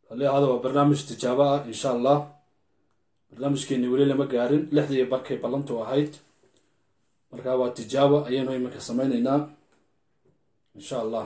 hali ahaada waa barnaamij tijaabo ah insha allah barnaamijkeeni weli lama gaarin lixdii barkay ballantu ahayd marka waa tijaabo ayaynu iminka sameyneynaa insha allah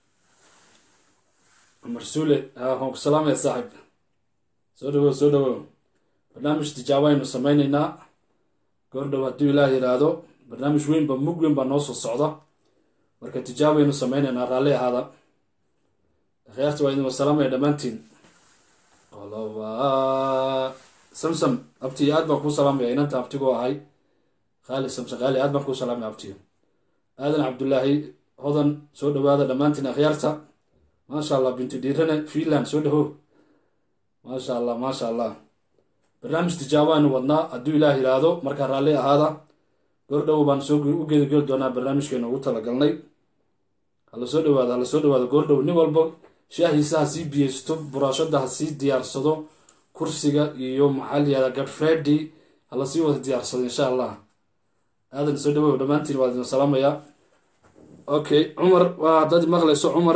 cumar suule waan ku salaamaya saaxib soo dhawow soo dhawow barnaamij tijaabo aynu sameyneynaa goordhow hadduu ilaah yidhaahdo barnaamij weynba mug weyn baa noo soo socda marka tijaabo aynu sameyneynaa raalli ahaada akhyaarta waa idin wasalaamaya dhammaantiin qoloba samsam abti aad baan kuu salaamaya inanta abtigoo ahay khaali samsam khaali aad baan kuu salaamaya abtiyo aadan cabdullaahi hodan soo dhawaada dhammaantiin akhyaarta maasha allah bintu dhiirane finland soo dhawow maasha allah maasha allah barnaamij tijaabo aynu wadnaa hadduu ilaah yidhaahdo markaa raalli ahaada goordhow baan soo u gedageli doonaa barnaamijkeena ugu talagalnay hala soo dhawaado hala soo dhawaado goordhow nin walba shaahiisa ha sii biyeysto buraashada ha sii diyaarsado kursiga iyo maxaa layihahda gadfredi hala sii wada diyaarsado insha allah aadan soo dhawow dhammaantiin waa idin salaamayaa okay cumar waa haddaad imaqlayso cumar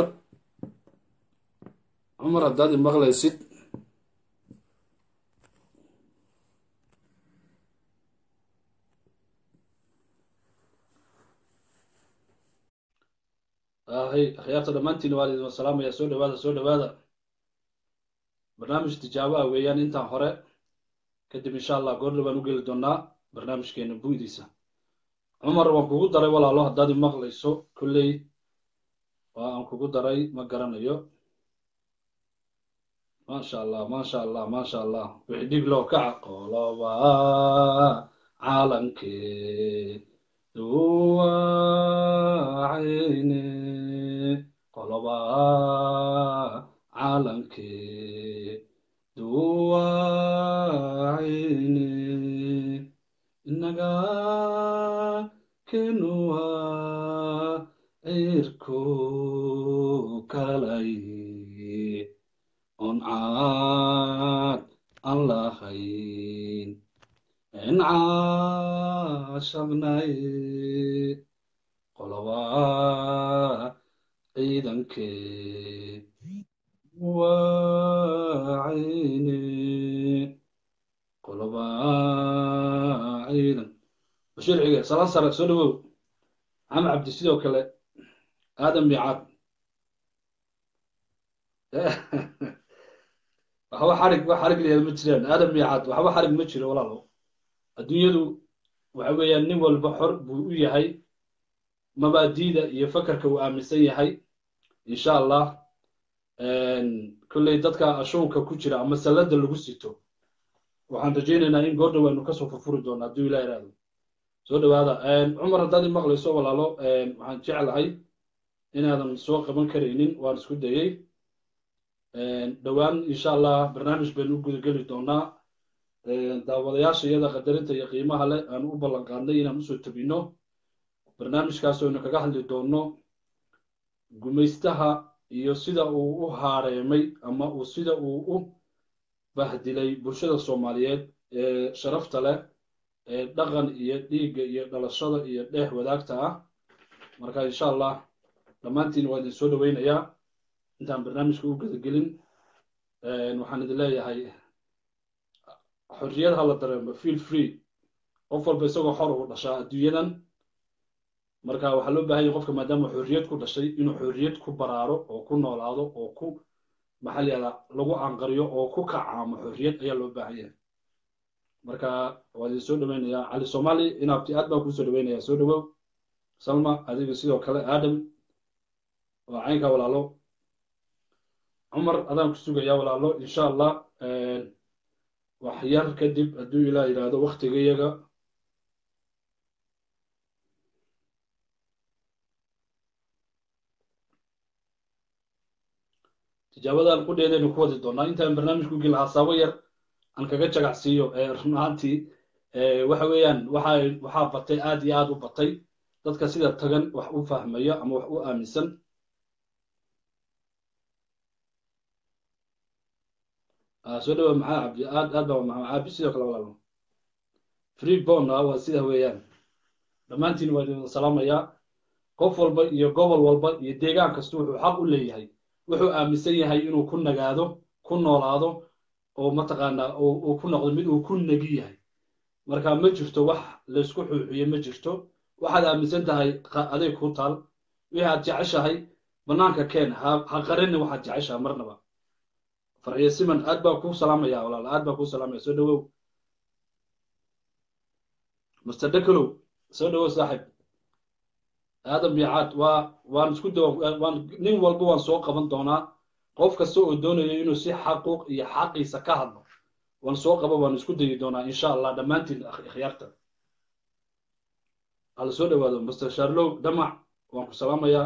cumar haddaad imaqlaysid hay akhyaarta dhammaantiin waa idin salaamaya soo dhawaada soo dhawaada barnaamij tijaabo ah weeyaan intaan hore kadib insha allah goordha baan u geli doonaa barnaamijkeena buudiisa cumar waan kugu daray walaalo haddaad imaqlayso kolley waa aan kugu daray ma garanayo maasha allah maasha allah maasha allah wixii dhig loo kaca qoloba caalankee duwacayne qoloba caalankee duwacayne inaga kenuwa cirku kalay on caad aan lahayn encaashabnay qoloba ciidankee wacayne qoloba ciidan bashiir xige salaan sare soo dhawow maxamed cabdi sidoo kale aadam miicaad waxba xarig wax xarig leeda ma jiraan aadam miicaad waxba xarig ma jiro walaalo adduunyadu waxa weeyaan nin walba xor buu u yahay mabaadiida iyo fakarka uu aaminsan yahay insha allah kolley dadka ashuunka ku jira ama sallada lagu sito waxaan rajaynaynaa in goordhow aynu kasoo furfuri doono hadduu ilah iraado soo dhawaada cumar haddaad i maqlayso walaalo waxaan jeclahay inaadan soo qaban karaynin waan isku dayey dhowaan insha allah barnaamij baynu u gudageli doonaa daawadayaasha iyada qadarinta iyo qiimaha leh aan u ballan qaadnay inaan usoo tabino barnaamijkaas aynu kaga hadli doono gumaystaha iyo sida uu u haareemay ama uu sida uu u bahdilay bulshada soomaaliyeed ee sharafta leh ee dhaqan iyo dhiigga iyo dhalashada iyo dheex wadaagta ah marka insha allah dhammaantiin waa idin soo dhaweynayaa intaan barnaamijka u gadagelin waxaan idin leeyahay xorriyad ha la dareemo feel free qof walba isagoo xor uu dhashaa adduunyadan marka waxaa loo bahan yahy qofka maadaama xorriyad ku dhashay inuu xorriyad ku baraaro oo ku noolaado oo ku maxaa layihahdaa lagu anqariyo oo ku kacaamo xorriyad ayaa loo baahan yahay marka waa idin soo dhaweynayaa cali somali inaabti aad baan kuu soo dhaweynayaa soo dhawow salma adiga sidoo kale aadam waa caynka walaalo cumar adaan ku sugayaa walaalo insha allah wax yar kadib hadduu ilaah yidhaahdo waktigayaga tijaabadan qudheedaynu ku wadi doonaa intaan barnaamijku geli hasaabo yar aan kaga jagacsiiyo run ahaantii waxa weeyaan waxa waxaa batay aad iyo aad u batay dadka sida tagan wax u fahmaya ama wax u aaminsan soo dhawa maxaa cabdi aad aad baa maxaa cabdi sidoo kale walaalo free bond ah waa sida weeyaan dhammaantiin waa idin salaamayaa qof walba iyo gobol walba iyo deegaan kasta wuxuu xaq u leeyahay wuxuu aaminsan yahay inuu ku nagaado ku noolaado oo mataqaanaa uu ku noqdo mid uu ku negi yahay marka ma jirto wax laysku xuuxiye ma jirto waxaad aaminsan tahay adeeg ku taal wixii aad jeceshahay bannaanka keen ha qarini waxaad jeceshahay marnaba farxiyo siman aad baa kuu salaamaya walaal aad baa kuu salaamaya soo dhawow master dekalow soo dhawow saaxib aadam biicaad waa waan isku dawa waan nin walba waan soo qaban doonaa qof kasta oo doonayo inuu si xaquuq iyo xaqiisa ka hadlo waan soo qaba waan isku dayi doonaa insha allah dhammaantiin ikhyaarta hala soo dhawaado master sharlow damac waan ku salaamayaa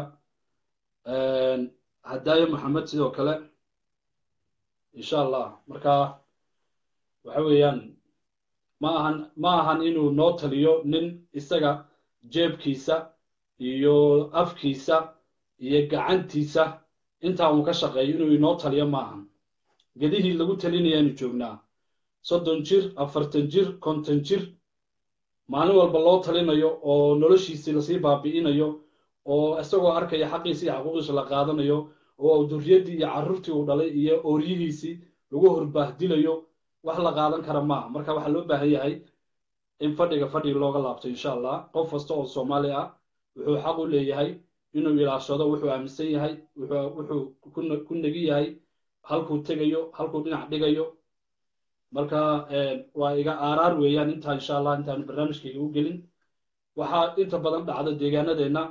hadaayo maxamed sidoo kale insha allah marka waxa weeyaan ma ahan ma ahan inuu noo taliyo nin isaga jeebkiisa iyo afkiisa iyo gacantiisa intaa uu ka shaqeeyo inuu inoo taliyo ma ahan gedihii lagu talinayaanu joognaa soddon jir afartan jir konton jir maalin walba loo talinayo oo noloshiisii lasii baabi'inayo oo isagoo arkaya xaqiisii iyo xaquuqiisa la qaadanayo oo durriyaddii iyo carruurtii uu dhalay iyo ooryihiisii lagu horbaahdilayo wax la qaadan kara maaha marka waxaa loo baahan yahay in fadhiga fadhiga looga laabto insha allah qof kasta oo soomaali ah wuxuu xaq u leeyahay inuu ilaashado wuxuu aaminsan yahay wuxuu ku negi yahay halkuu tegayo halkuu dhinac dhigayo marka waa iga aaraar weeyaan intaa insha allah intaanu barnaamijkayga u gelin waxaa inta badan dhacda deegaanadeenna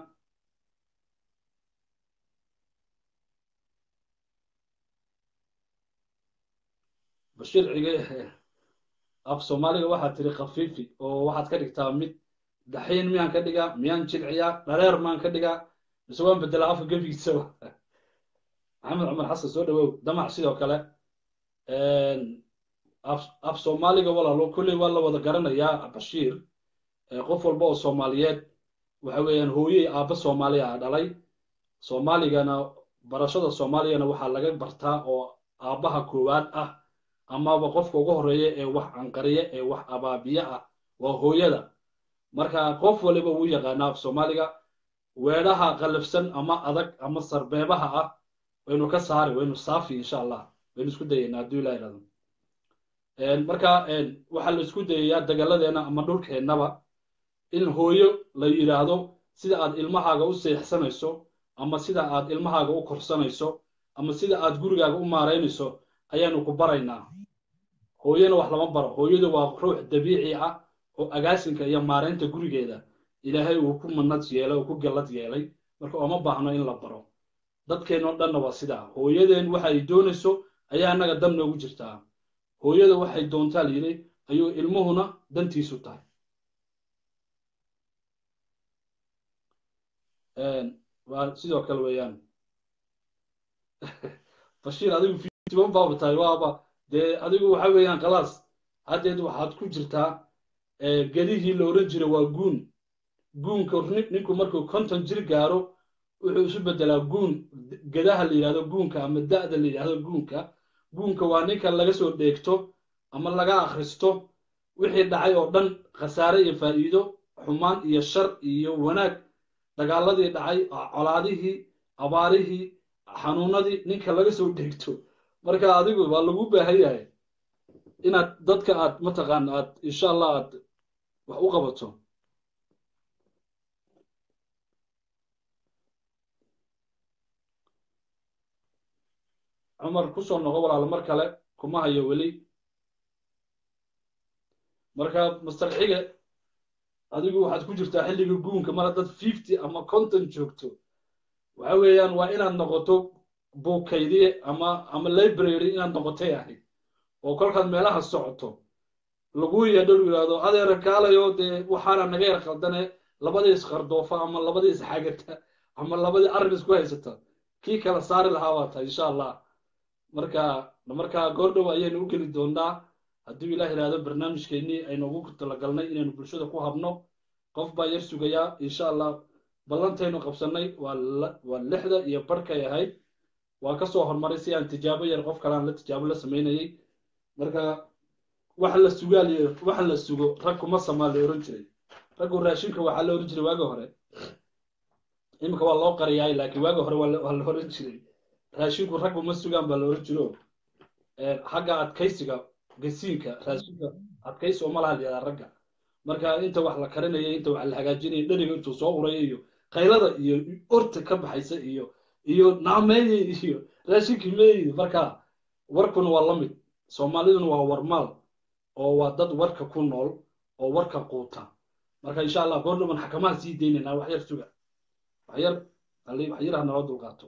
bashiir cige af soomaaliga waxaad tiri khafiifi oo waxaad ka dhigtaa mid daxiin miyaan ka dhigaa miyaan jilciyaa dhareer maan ka dhigaa mise waan bedelaa afka gebigiisaba maxamed cumar xasan soo dhawow damac sidoo kale af soomaaliga walaalo kolley waa la wada garanayaa bashiir qof walba oo soomaaliyeed waxa weeyaan hooyey aabba soomaaliya a dhalay soomaaligana barashada soomaaligana waxaa laga bartaa oo aabbaha koowaad ah amaba qofka ugu horreeya ee wax canqariya ee wax abaabiye ah waa hooyada marka qof waliba wuu yaqaanaa af soomaaliga weedhaha qallafsan ama adag ama sarbeebaha ah waynu ka saari waynu saafi insha allah waynu isku dayaynaa hadduu ilah irado marka waxaa la isku dayayaa dagalladeena ama dhulkeennaba in hooyo la yidhaahdo sida aad ilmahaaga u seexsanayso ama sida aad ilmahaaga u korsanayso ama sida aad gurigaaga u maaraynayso ayaanu ku baraynaa hooyana wax lama baro hooyadu waa ruux dabiici ah oo agaasinka iyo maaraynta gurigeeda ilaahay uu ku manad yeelay oo ku gallad yeelay marka ooma baahno in la baro dadkeennoo dhanna waa sidaa hooyadeen waxa ay doonayso ayaa annaga dan noogu jirtaa hooyada waxay doontaa layidhi ayuu ilmuhuna dantiisu tahay waa sidoo kale weeyaan bashiir adigu fitiban baaba tahay waaba dee adigu waxa weeyaan khalaas haddeed waxaad ku jirtaa gedihii la odhan jira waa guun guunka ninku markuu konton jir gaaro wuxuu isu beddelaa guun gedaha la yidhahdo guunka ama da'da la yidhahdo guunka guunka waa ninka laga soo dheegto ama laga akhristo wixii dhacay oo dhan khasaare iyo faa'iido xumaan iyo shar iyo wanaag dagaaladii dhacay colaadihii abaarihii xanuunadii ninka laga soo dheegto marka adigu waa lagu baahan yahay inaad dadka aad mataqaana aad insha allah aad wax u qabato cumar kusoo noqo walaalo mar kale kuma hayo weli marka master xige adigu waxaad ku jirtaa xilliga guunka mar haddaad fifty ama conton joogto waxa weeyaan waa inaad noqoto buukaydiye ama ama library inaad noqotay ahayd oo kolkaad meelaha socoto lagu yeedho lu yidhahdo adeera kaalayo dee waxaana naga yar khaldane labadii isqardoofa ama labadii isxagata ama labadii arrin isku haysata kii kala saari lahaa waa tahay insha allah marka marka goordhow ayaynu u geli doonaa hadduu ilaah yidhahdo barnaamijkeennii aynu ugu talagalnay inaynu bulshada ku habno qof baa yar sugayaa insha allah ballantaynu qabsannay waa waa lixda iyo barhkay ahayd waa ka soo hormaray si aan tijaabo yar qof kalean la tijaabo la samaynayay marka wax la sugaaliyo wax la sugo rag kuma samaa la ohan jiray raggu raashinka waxaa la ohan jiray waagi hore iminka waa loo qariyaay laakiin waagi hore waa la ohan jiray raashinku raggu ma sugaan baa la ohan jiro xagga adkaysiga gasiinka raashinka adkaysi oo malaha la yihahdaa ragga marka inta wax la karinaya inta wax la hagaajinaya dheriga intuu soo uraya iyo qaylada iyo orta ka baxaysa iyo iyo naameeye iyo raashinkii meeye marka warkuna waa la mid soomaaliduna waa warmaal oo waa dad warka ku nool oo warka quuta marka insha allah goordhaban xakamaha sii deynaynaa wax yar suga wax yar wax yar ha naloo dulqaato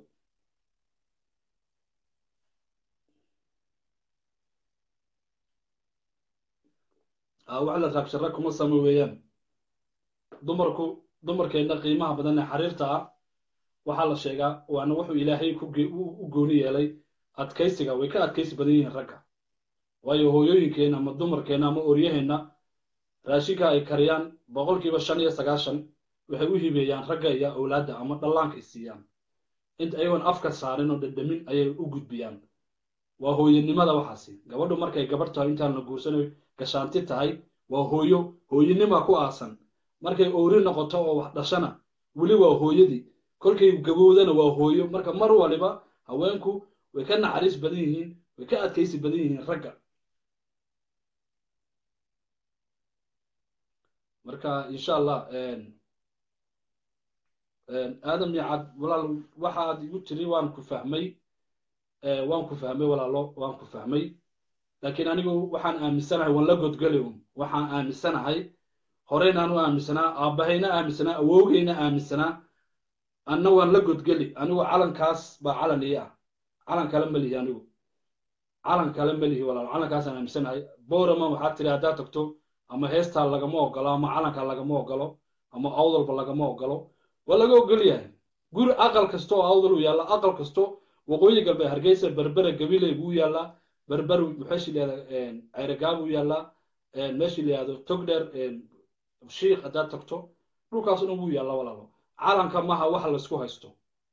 wax la raabshara kuma samo weeyaan dumarku dumarkeenna qiimaha badan ee xariirta ah waxaa la sheegaa waana wuxuu ilaahay u gooni yeelay adkaysiga way ka adkaysi badan yihiin ragga waayo hooyooyinkeenna ama dumarkeenna ama oryaheenna raashinka ay kariyaan boqolkiiba shan iyo sagaashan waxay u hibeeyaan ragga iyo awlaadda ama dhallaanka ay siiyaan inta ayagoon afka saarin oo dhadhamin ayay u gudbiyaan waa hooyanimada waxaasi gabadhu markay gabadh tahay intaan la guursanayo gashaanti tahay waa hooyo hooyanima ku aasan markay owri noqoto oo wax dhashana weli waa hooyadii kolkay gabowdana waa hooyo marka mar waliba haweenku way ka naxariis badan yihiin way ka adkaysi badan yihiin ragga marka insha allah aadam iyo cad walaal waxa aad igu tiri waan ku fahmay waan ku fahmay walaalo waan ku fahmay laakiin anigu waxaan aaminsanahay waan la godgeli un waxaan aaminsanahay horeynaan u aaminsanaa aabbahayna aaminsanaa awowgayna aaminsanaa anna waan la godgeli anigu calankaas baa calan ii ah calan kale ma lihi anigu calan kale ma lihi walaalo calankaasaan aaminsanahay borama waxaad tiri haddaad tagto ama heestaa lagama ogolo ama calanka lagama ogolo ama awdalba lagama ogolo waa laga ogol yahay guri aqal kasta oo awdal u yaalla aqal kasto waqooyi galbeed hargeysa berbera gabiley buu yaallaa berber maxeeshi layihahda ceyregaab u yaallaa meeshii la yihahdo togdheer shiikh haddaad tagto dhulkaas dhan buu yaallaa walaalo calanka maha waxa laysku haysto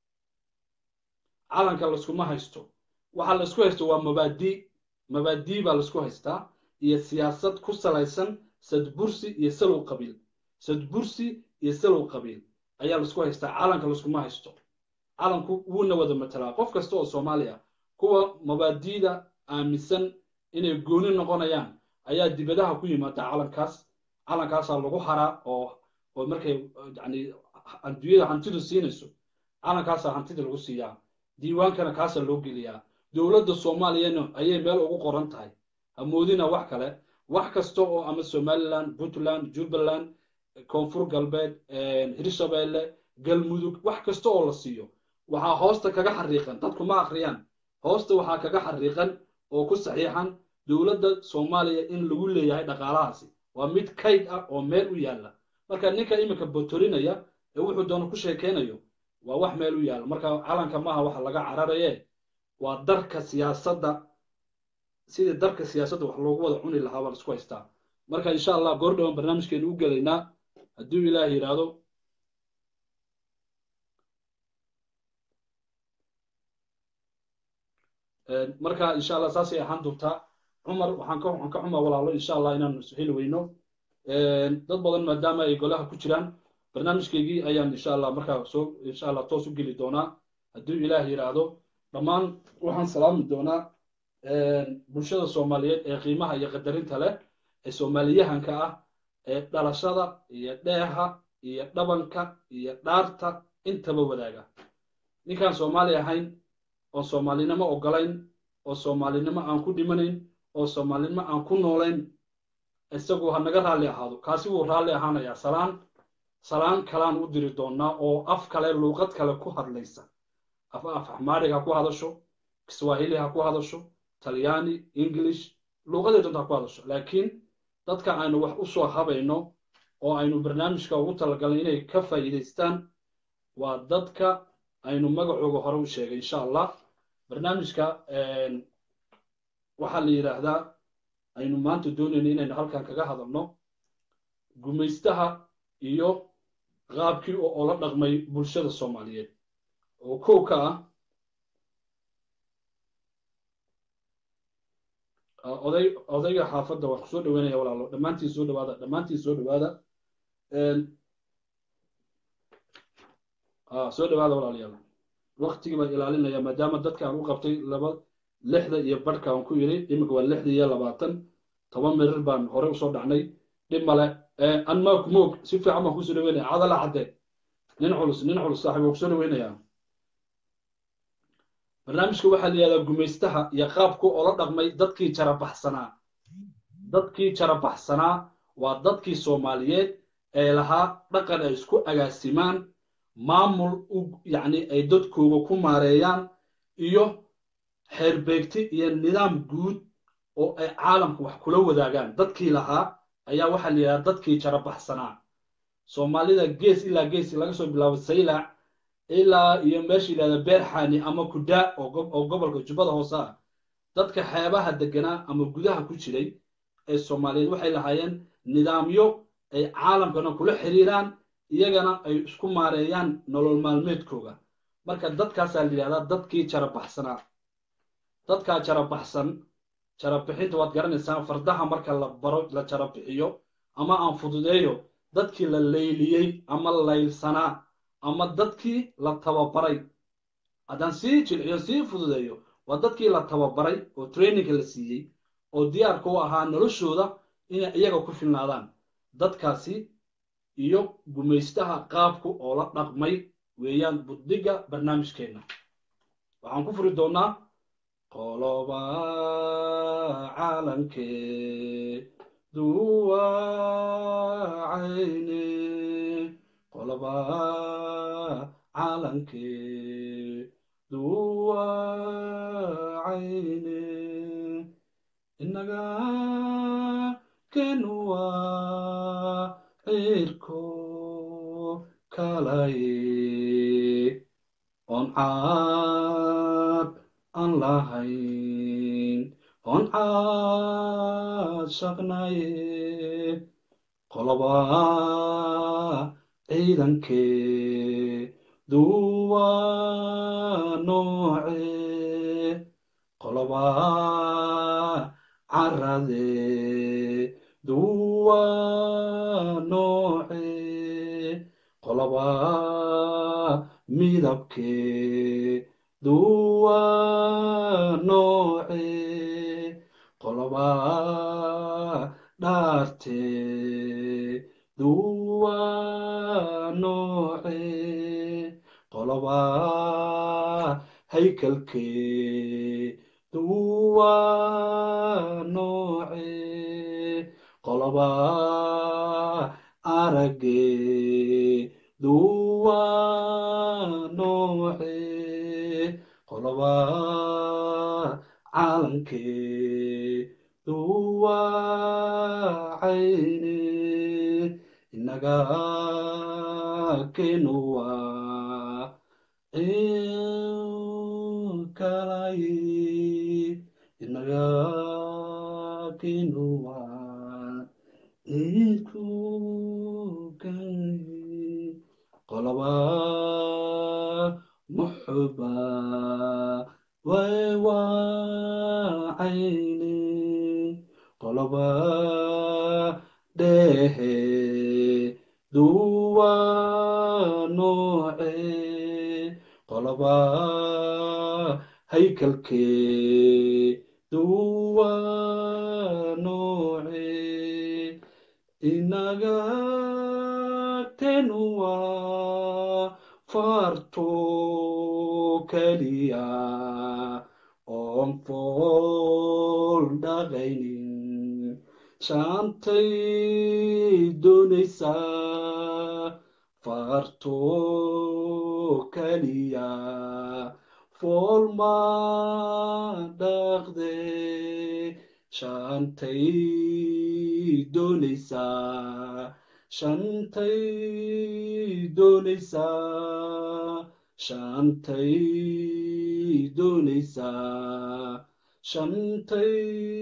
calanka layskuma haysto waxa laysku haysto waa mabaadii mabaadii baa laysku haystaa iyo siyaasad ku salaysan sadbursi iyo salow qabiil sadbursi iyo salow qabiil ayaa laisku haystaa calanka layskuma haysto calanku wuuna wada matalaa qof kasta oo soomaaliya kuwa mabaadiida aaminsan inay gooni noqonayaan ayaa dibadaha ku yimaada calankaas calankaasaa lagu haraa oo oo markay yani adduunyada hantidu siinayso calankaasaa hantida lagu siiyaa diiwaankana kaasaa loo geliyaa dowladda soomaaliyana ayay meel ugu qoran tahay hamoodina wax kale wax kasta oo ama somaliland puntland jubbaland koonfur galbeed hirshabeelle galmudug wax kasta oo la siiyo waxaa hoosta kaga xariiqan dadku ma akhriyaan hoosta waxaa kaga xariiqan oo ku saxiixan dowladda soomaaliya in lagu leeyahay dhaqaalahaasi waa mid kayd ah oo meel u yaalla marka ninka iminka botorinaya ee wuxuu doono ku sheekeynayo waa wax meel u yaalla marka calanka maaha waxa laga cararaye waa darka siyaasadda sidii darka siyaasadda wax loogu wada cuni lahaa baa laisku haystaa marka insha allah goor dhawan barnaamijkeenu u gelaynaa hadduu ilaah yidhaahdo marka insha allah saasay ahaan doontaa cumar waxaan ka waxaan ka xumaa walaalo insha allah inaan heli weyno dad badan maadaama ay golaha ku jiraan barnaamijkeygii ayaan insha allah markaa soo insha allah toos u geli doonaa hadduu ilaah yidhaahdo dhammaan waxaan salaami doonaa bulshada soomaaliyeed ee qiimaha iyo qadarinta leh ee soomaaliyahanka ah ee dhalashada iyo dheeha iyo dhabanka iyo dhaarta intaba wadaaga ninkaan soomaali ahayn oo soomaalinimo ogolayn oo soomaalinimo aan ku dhimanayn oo soomaalinimo aan ku noolayn isagu ha naga raalli ahaado kaasi wuu raalli ahaanayaa salaan salaan kalaan u diri doonaa oo af kale luuqad kale ku hadlaysa af af axmaariga ha ku hadasho kiswahili ha ku hadasho talyaani english luuqadii doonta ha ku hadasho laakiin dadka aynu wax u soo habayno oo aynu barnaamijka ugu talagalnay inay ka faa'iidaystaan waa dadka aynu magacooga hore u sheegay insha allah barnaamijka waxaa la yidhaahdaa aynu maanta doonayno inaynu halkan kaga hadalno gumaystaha iyo qaabkii oo la dhaqmay bulshada soomaaliyeed oo kow ka ah oday odayga xaafadda waan kusoo dhaweynaya walaalo dhammaantiin soo dhawaada dhammaantiin soo dhawaada soo dhawaada walaalayaal waktigii baan ilaalinaya maadaama dadka aan u qabtay laba lixda iyo barhka aan ku yidhi iminka waa lixda iyo labaatan toban mirir baan hore usoo dhacnay dhib male anmaak moog si fiican baan kusoo dhaweynaya cadala cadde nin culus nin culus saaxiib waa kusoo dhaweynayaa barnaamijka waxaa la yihahdaa gumaystaha iyo qaabku oola dhaqmay dadkii jarabaxsanaa dadkii jarabaxsanaa waa dadkii soomaaliyeed ee lahaa dhaqan ay isku agaasimaan maamul yacni ay dadkooga ku maareeyaan iyo xeerbeegti iyo nidaam guud oo ay caalamka wax kula wadaagaan dadkii lahaa ayaa waxaa la yidhahdaa dadkii jarabaxsanaa soomaalida gees ilaa gees laga soo bilaabo saylac ilaa iyo meesha yidhahda beerxani ama kudaa oo gobolka jubbada hoose ah dadka xeebaha deganaa ama gudaha ku jiray ee soomaaliyeed waxay lahaayeen nidaamyo ay caalamkana kula xiriiraan iyagana ay isku maareeyaan nolol maalmeedkooga marka dadkaasaa la yidhahdaa dadkii jarabaxsanaa dadkaa jarabaxsan jarabixinta waad garanaysaa fardaha marka la baro la jarabixiyo ama aan fududeeyo dadkii la layliyey ama laylsanaa ama dadkii la tababaray haddaan sii jilciyo sii fududeeyo waa dadkii la tababaray oo traininga la siiyey oo diyaarka u ahaa noloshooda inay iyaga ku filnaadaan dadkaasi iyo gumaystaha qaabku oo la dhaqmay weeyaan buddiga barnaamijkeenna waxaan ku furi doonnaa qoloba calankee duwacayne qoloba calankee duwacayne inaga kenuwa cirko kalaye on caad aan lahayn on caad shaqnaye qoloba ciidankee duwa nooce qoloba carade duwa nooce qoloba midabkee duwa nooce qoloba dhaarte duwa nooce qoloba haykalkee duwa nooce qoloba aragee duwa nooce qoloba calankee duwa cayne inaga kenuwa kalaye inaga kenuwa idkukaye qoloba muxuba waywacayne qoloba dhehe duwa nooce qoloba haykalkee duwa nooce inaga tenuwa farto keliya oon fool dhaqaynin shaantay doonaysaa farto keliya fool ma dhaqde shantay doonaysaa shantay doonaysaa shantay doonaysaa shantay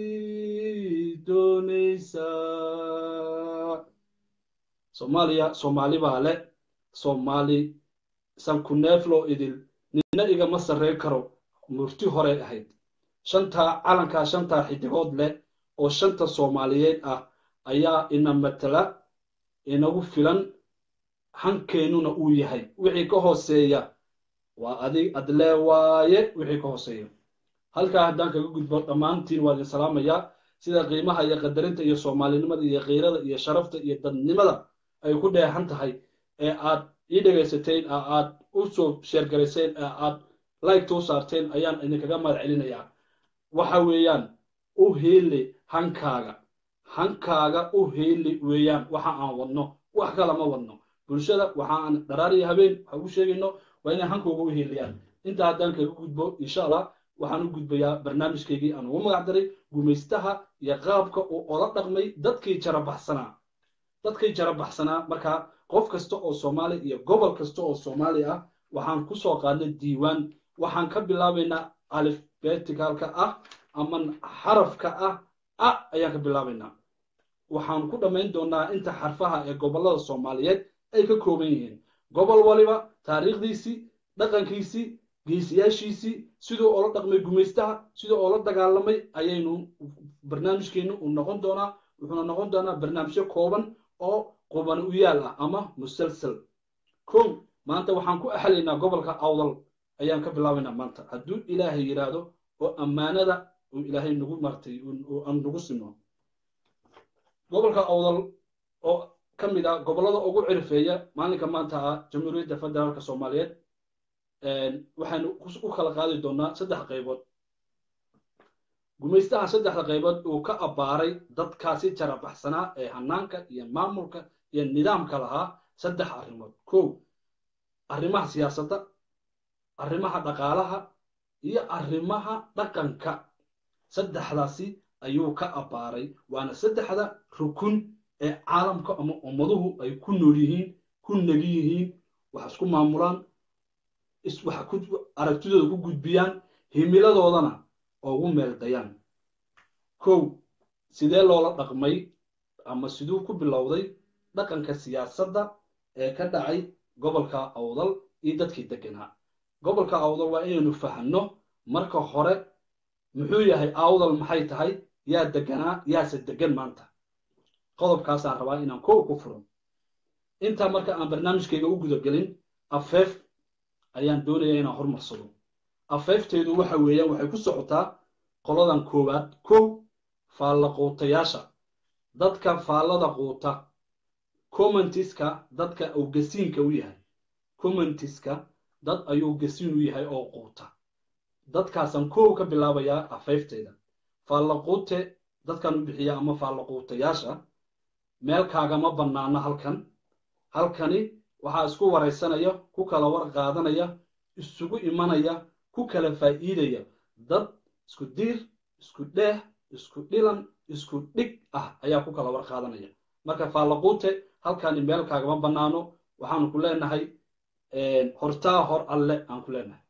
doonaysaa soomaaliya soomaali baa le soomaali sanku neefloo idil nina igama sarreyn karo murti horey ahayd shantaa calankaa shantaa xidigood leh oo shanta soomaaliyeed ah ayaa ina matala inagu filan hankeennuna uu yahay wixii ka hooseeya waa adig adlee waaye wixii ka hooseeya halkaa haddaan kaga gudbo dhammaantiin waa idin salaamayaa sida qiimaha iyo qadarinta iyo soomaalinimada iyo kiirada iyo sharafta iyo dadnimada ay ku dheexan tahay ee aad ii dhegaysateen ee aad u soo sheergarayseen ee aad like u saarteen ayaan idinkaga mahad celinayaa waxa weeyaan u heeli hankaaga hankaaga u heeli weeyaan waxa aan wadno wax kala ma wadno bulshada waxa aan dharaariya habeen waxa u sheegayno waa inay hankooga u heeliyaan intaa haddaan kaga gudbo insha allah waxaan u gudbayaa barnaamijkaygii aan ugu magac daray gumaystaha iyo qaabka uu ola dhaqmay dadkii jarabaxsanaa dadkii jarabaxsanaa markaa qof kasta oo soomaali iyo gobol kasta oo soomaali ah waxaan ku soo qaadnay diiwaan waxaan ka bilaabaynaa alifbeticalka ah ama xarafka ah a ayaan ka bilaabaynaa waxaan ku dhammayn doonaa inta xarfaha ee gobollada soomaaliyeed ay ka kooban yihiin gobol waliba taariikhdiisii dhaqankiisii geesiyaashiisii siduu oola dhaqmay gumaystaha siduu oola dagaalamay ayaynu barnaamijkeennu uu noqon doonaa wuxuuna noqon doonaa barnaamijyo kooban oo quban u yaal ah ama musalsal kow maanta waxaan ku axlaynaa gobolka awdal ayaan ka bilaabaynaa maanta hadduu ilaahay yidhaahdo oo ammaanada uu ilaahay nagu martay aan nagu sino gobolka awdal oo ka mid ah gobollada ugu cirifeeya maalinka maanta ah jamhuuriyadda federaalka soomaaliyeed waxaynu u kala qaadi doonaa saddex qaybood gumaystaha saddexda qaybood uu ka abbaaray dadkaasi jarabaxsanaa ee hanaanka iyo maamulka iyo nidaamka lahaa saddex arrimood kow arrimaha siyaasadda arrimaha dhaqaalaha iyo arrimaha dhaqanka saddexdaasi ayuu ka abbaaray waana saddexda rukun ee caalamka ama ummaduhu ay ku nool yihiin ku negi yihiin wax isku maamulaan wax aragtidooda ku gudbiyaan himiladoodana ugu meeldayaan kow sidee loola dhaqmay ama siduu ku bilowday dhaqanka siyaasadda ee ka dhacay gobolka awdal iyo dadkii deganaa gobolka awdal waa inaynu fahanno marka hore muxuu yahay awdal maxay tahay yaa deganaa yaase degan maanta qodobkaasaan rabaa inaan kow ku furo intaa marka aan barnaamijkayga u gudagelin afeef ayaan doonayaa inaan hormarsado afeefteedu waxa weeyaan waxay ku socotaa qoladan koowaad kow faalla quutayaasha dadka faallada quuta commentiska dadka uu gasiinka u yahay commentiska dad ayuu gasiin u yahay oo quuta dadkaasaan kow ka bilaabayaa afeefteeda faalla quute dadkan u bixiya ama faalla quutayaasha meel kaagama bannaano halkan halkani waxaa isku waraysanaya ku kala war qaadanaya isugu imanaya ku kala faa'iidaya dad isku diir isku dheeh isku dhilan isku dhig ah ayaa ku kala war qaadanaya marka faallaquute halkani meel kaagama bannaano waxaanu ku leenahay hortaa hor alle aan ku leenahay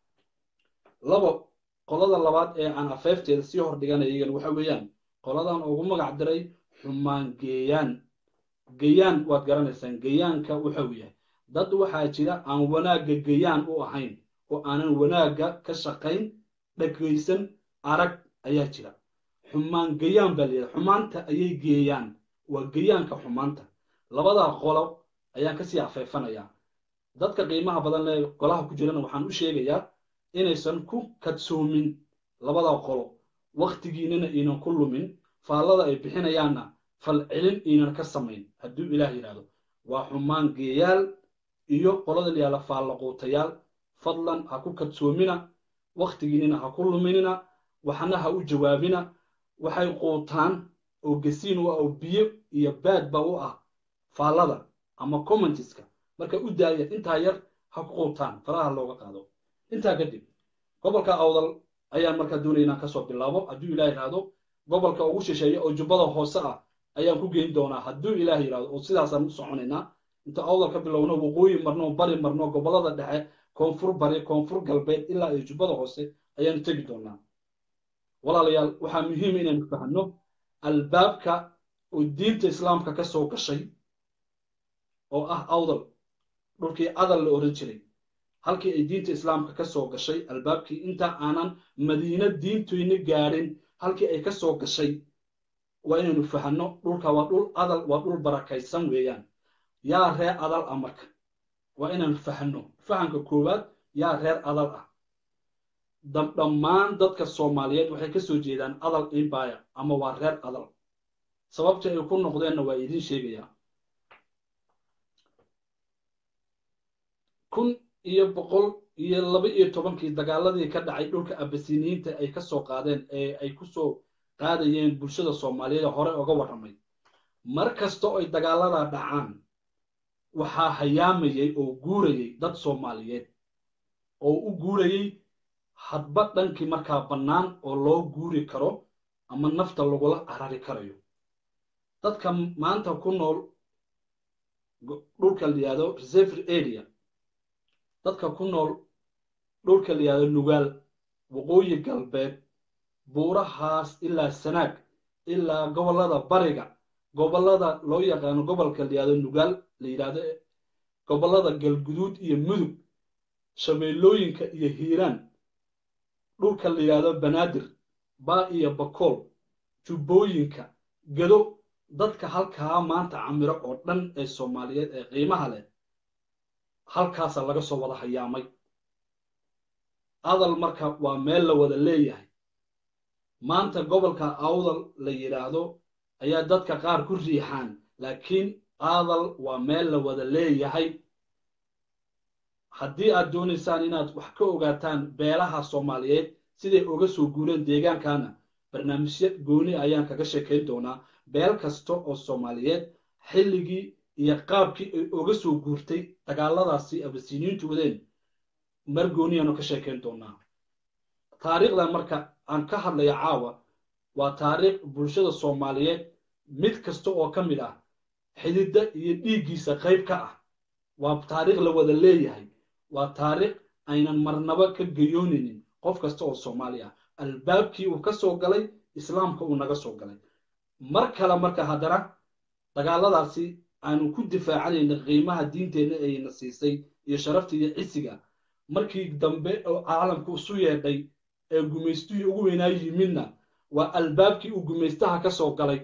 labo qolada labaad ee aan afeefteeda sii hor dhiganaya iyagan waxa weeyaan qoladan ugu magac diray xumaan geeyaan geyaan waad garanaysaan geyaanka wuxuu yahay dad waxaa jira aan wanaagga geyaan u ahayn oo aanan wanaagga ka shaqayn dhagaysan arag ayaa jira xumaan geyaan baa layidhaha xumaanta ayay geeyaan waa geyaanka xumaanta labadaa qolo ayaan kasii afeefanayaa dadka qiimaha badan lee golaha ku jirana waxaan u sheegayaa inaysan ku kadsoomin labadaa qolo wakhtigiinana aynan ku lumin faallada ay bixinayaanna falcelin aynan ka samayn hadduu ilaah yidhaahdo waa xumaan geeyaal iyo qolada layaala faallaquutayaal fadlan ha ku kadsoomina wakhtigiinina ha ku luminina waxna ha u jawaabina waxay quutaan oo gasiin u ah oo biyo iyo baadba u ah faallada ama commentiska marka u daaya intaa yar ha ku quutaan faraha looga qaado intaa kadib gobolka awdal ayaan markaa doonaya inaan kasoo bilaabo hadduu ilaah yidhaahdo gobolka ugu shisheeya oo jubbada hoose ah ayaan ku geyn doonaa hadduu ilaah yidhahdo oo sidaasaan u soconaynaa inta awdal ka bilowno waqooyi marno bari marno gobollada dhexe koonfur bari koonfur galbeed ilaa iyo jubbada hoose ayaanu tegi doonaa walaalayaal waxaa muhiima inaynu fahanno albaabka oo diinta islaamka ka soo gashay oo ah awdal dhulkii adal la oran jiray halkii ay diinta islaamka ka soo gashay albaabkii inta aanan madiino diintuyna gaadhin halkii ay ka soo gashay waa inaynu fahanno dhulka waa dhul adal waa dhul barakaysan weeyaan yaa reer adal ah marka waa inaynu fahanno fahanka koowaad yaa reer adal ah dhammaan dadka soomaaliyeed waxay ka soo jeedaan adal empire ama waa reer adal sababta ay ku noqdeenna waa idiin sheegayaa kun iyo boqol iyo laba iyo tobankii dagaaladii ka dhacay dhulka abasiniyiinta ay ka soo qaadeen ee ay ku soo qaadayeen bulshada soomaaliyeed ee hore oga warramay mar kasta oo ay dagaaladaa dhacaan waxaa hayaamayay oo guurayay dad soomaaliyeed oo u guurayay hadba dhankii markaa bannaan oo loo guuri karo ama nafta lagula carari karayo dadka maanta ku nool dhulka la yihahdo reserver area dadka ku nool dhulka la yihahdo nugaal waqooyi galbeed buurahaas ilaa sanaag ilaa gobollada bariga gobollada loo yaqaano gobolka la yihahdo nugaal la yidhahdo gobollada galguduud iyo mudug shabeellooyinka iyo hiiraan dhulka la yidhahdo banaadir baa iyo bakool jubbooyinka gado dadka halkaa maanta camiro oo dhan ee soomaaliyeed ee qiimaha leh halkaasa laga soo wada hayaamay adal marka waa meel la wada leeyahay maanta gobolka awdal la yidhaahdo ayaa dadka qaar ku riixaan laakiin adal waa meel la wada leeyahay haddii aad doonaysaan inaad wax ka ogaataan beelaha soomaaliyeed siday oga soo guureen deegaankana barnaamijyo gooni ayaan kaga sheekayn doonaa beel kasta oo soomaaliyeed xilligii iyo qaabkii ay oga soo guurtay dagaaladaasi abasiniyiintu wadeen mar gooniyaanu ka sheekayn doonaa taariikhdan marka aan ka hadlaya caawa waa taariikh bulshada soomaaliyeed mid kasta oo ka mid ah xididda iyo dhiiggiisa qayb ka ah waa taariikh la wada leeyahay waa taariikh aynan marnaba ka gayoonaynin qof kasta oo soomaali ah albaabkii uu ka soo galay islaamka uu naga soo galay mar kale marka haddana dagaaladaasi aanu ku difaacanayna qiimaha diinteenna ayna siisay iyo sharafta iyo cisiga markii dambe oo caalamku isu yeedhay ee gumaystihii ugu weynaa yimidna waa albaabkii uu gumaystaha ka soo galay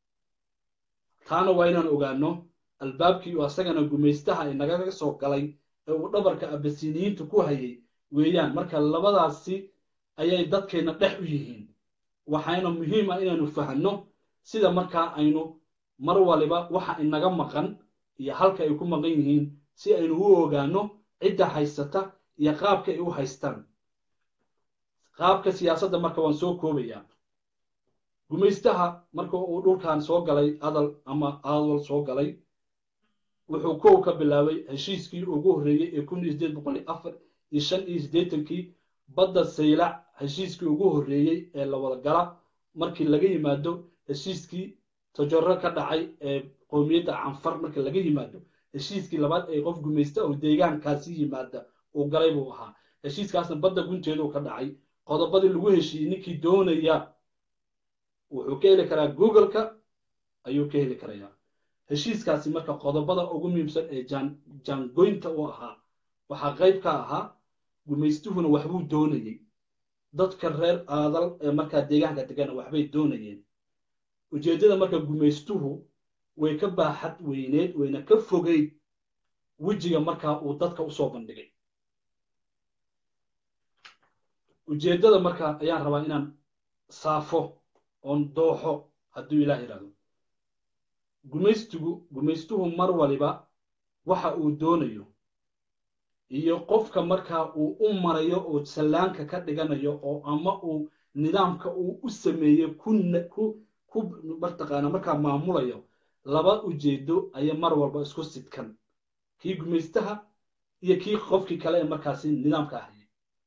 taana waa inaan ogaano albaabkii uu asagana gumaystaha inagaga soo galay ee uu dhabarka abasiniyiinta ku hayay weeyaan marka labadaasi ayay dadkeenna dhex u yihiin waxayna muhiim ah inaanu fahanno sida markaa aynu mar waliba waxa inaga maqan iyo halka ay ku maqan yihiin si aynu u ogaano cidda haysata iyo qaabka ay u haystaan qaabka siyaasadda marka waan soo koobayaa gumaystaha marka uu dhulkan soo galay adal ama adal soo galay wuxuu kow ka bilaabay heshiiskii ugu horreeyey ee kun iyo sideed boqol iyo afar iyo shan iyo siddeetankii badda saylac heshiiskii ugu horreeyey ee la wada gala markii laga yimaado heshiiskii tajaro ka dhacay ee qowmiyadda canfar marka laga yimaado heshiiskii labaad ee qof gumaysta oo deegaankaasi yimaada uu galay buu ahaa heshiiskaasna badda gunteedu ka dhacay qodobadii lagu heshiiyey ninkii doonaya wuxuu ka heli karaa googleka ayuu ka heli karayaa heshiiskaasi marka qodobada ugu muhiimsan ee jaangoynta u ahaa waxaa qayb ka ahaa gumaystuhuna waxbuu doonayey dadka reer aadal ee markaa deegaanka degana waxbay doonayeen ujeeddada marka gumaystuhu way ka baaxad weyneed wayna ka fogeyd wejiga markaa uu dadka usoo bandhigay ujeeddada marka ayaan rabaa inaan saafo oon dooxo hadduu ilaah yidhahdo gumaystigu gumaystuhu mar waliba waxa uu doonayo iyo qofka markaa uu u marayo oo sallaanka ka dhiganayo oo ama uu nidaamka uu u sameeyey ku ku mataqaana markaa maamulayo laba ujeedo ayay mar walba isku sidkan kii gumaystaha iyo kii qofkii kale ee markaasi nidaamka ahayay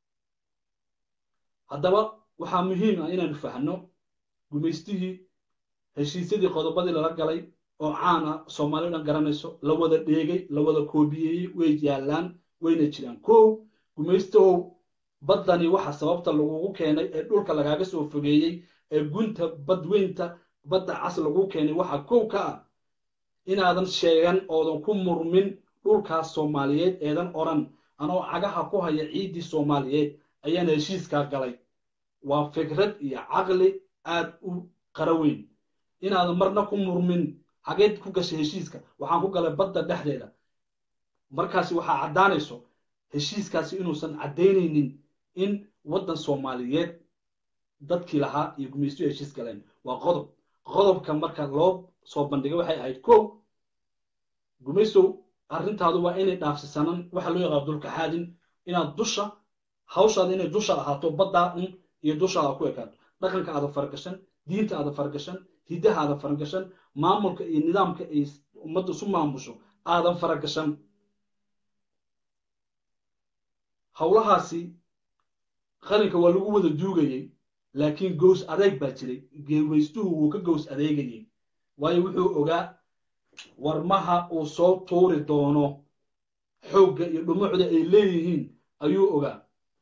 haddaba waxaa muhiim ah inaanu fahno gumaystihii heshiisyadii qodobadii lala galay oo caan ah soomaali dhan garanayso la wada dheegay la wada koobiyeeyey way yaallaan wayna jiraan kow gumaystahow baddani waxa sababta lagugu keenay ee dhulka lagaaga soo fogeeyey ee gunta badweynta badda cas lagu keenay waxaa kow ka ah inaadan sheegan oodan ku murmin dhulkaas soomaaliyeed eedan odhan anoo cagaha ku haya ciiddii soomaaliyeed ayaana heshiiskaa galay waa fikrad iyo caqli aad u qara weyn inaadan marna ku murmin xageed ku gashay heshiiska waxaan ku galay badda dhexdeeda markaasi waxaa caddaanayso heshiiskaasi inuusan caddaynaynin in waddan soomaaliyeed dadkii lahaa iyo gumaystuhu heshiis galeen waa qodob qodobka marka loo soo bandhigay waxay ahayd kow gumaystow arrintaadu waa inay dhaafsisanan waxa loo yaqaano dulkaxaadin inaad dusha hawshaada inay dusha ahaato baddaa un iyo dushaada ku ekaato dhaqanka aada faragashan diinta aada faragashan hiddaha aada faragashan maamulka iyo nidaamka ay ummadda isu maamusho aadan faragashan howlahaasi qaranka waa lagu wada duugayey laakiin gows adeeg baa jiray geewaystuhu wuu ka gows adeegayey waayo wuxuu ogaa warmaha uu soo tuuri doono xoogga iyo dhumucda ay leeyihiin ayuu ogaa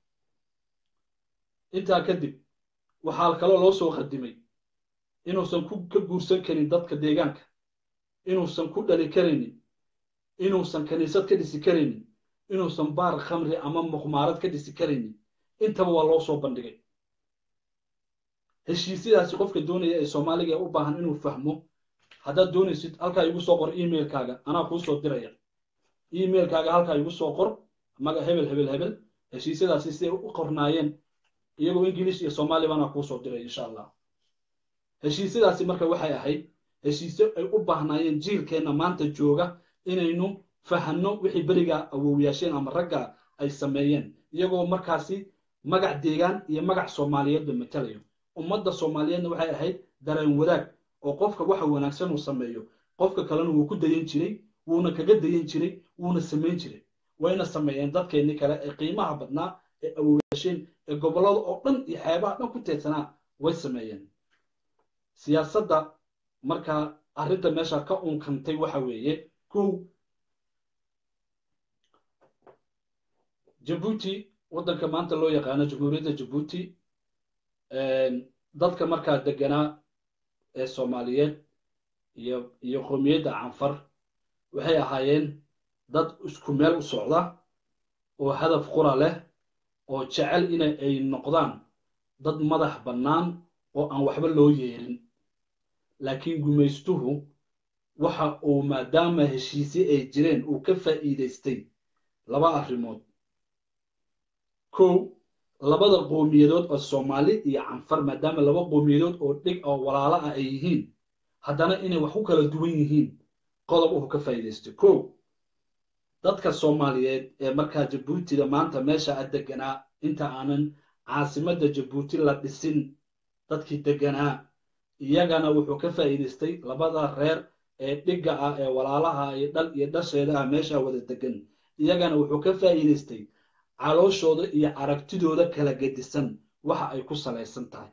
intaa kadib waxaa kaloo loo soo qadimay inuusan ka guursan karin dadka deegaanka inuusan ku dhali karaynin inuusan kaniisad ka dhisi karaynin inuusan baar khamri ama muqmaarad ka dhisi karaynin intaba waa loo soo bandhigay heshiisyadaasi qofka doonaya ee soomaaliga ee u baahan inuu fahmo haddaad doonaysid halkaa igu soo qor emailkaaga anaa kuu soo diraya emailkaaga halkaa igu soo qor maga hebel hebel hebel heshiisyadaasi siday u qornaayeen iyagoo ingiliish iyo soomaaliya baanaa kuu soo diray insha allah heshiisyadaasi marka waxay ahayd heshiisyo ay u baahnaayeen jiilkeenna maanta jooga inaynu fahanno wixii berigaa awowyaasheen ama ragga ay sameeyeen iyagoo markaasi magac deegaan iyo magac soomaaliyeedba matalayo ummadda soomaaliyeedna waxay ahayd dareen wadaag oo qofka waxa wanaagsan uu sameeyo qofka kalena wuu ku dayan jiray wuuna kaga dayan jiray wuuna samayn jiray wayna sameeyeen dadkeennii kale ee qiimaha badnaa ee awowyaasheen ee gobollada oo dhan iyo xeebaha dhan ku teedsanaa way sameeyeen siyaasadda markaa arrinta meesha ka unkantay waxa weeye kow jabuuti waddanka maanta loo yaqaano jamhuuriyadda jabuuti dadka markaa deganaa ee soomaaliyeed iyo iyo qoomiyadda canfar waxay ahaayeen dad isku meel u socda oo hadaf qura leh oo jecel ina ay noqdaan dad madax bannaan oo aan waxba loo yeerin laakiin gumaystuhu waxa uu maadaama heshiisye ay jireen uu ka faa'iidaystay laba arrimood kow labada qowmiyadood oo soomaali iyo canfar maadaama laba qowmiyadood oo dhig oo walaalo ah ay yihiin haddana inay wax ku kala duwan yihiin qodob uu ka faa'iidaystay kow dadka soomaaliyeed ee markaa jabuutida maanta meesha a deganaa inta aanan caasimadda jabuuti la dhisin dadkii deganaa iyagana wuxuu ka faa'iidaystay labada reer ee dhigga ah ee walaalaha iyo dhal iyo dhasheeda ah meesha wada degan iyagana wuxuu ka faa'iidaystay calooshooda iyo aragtidooda kala gedisan waxa ay ku salaysan tahay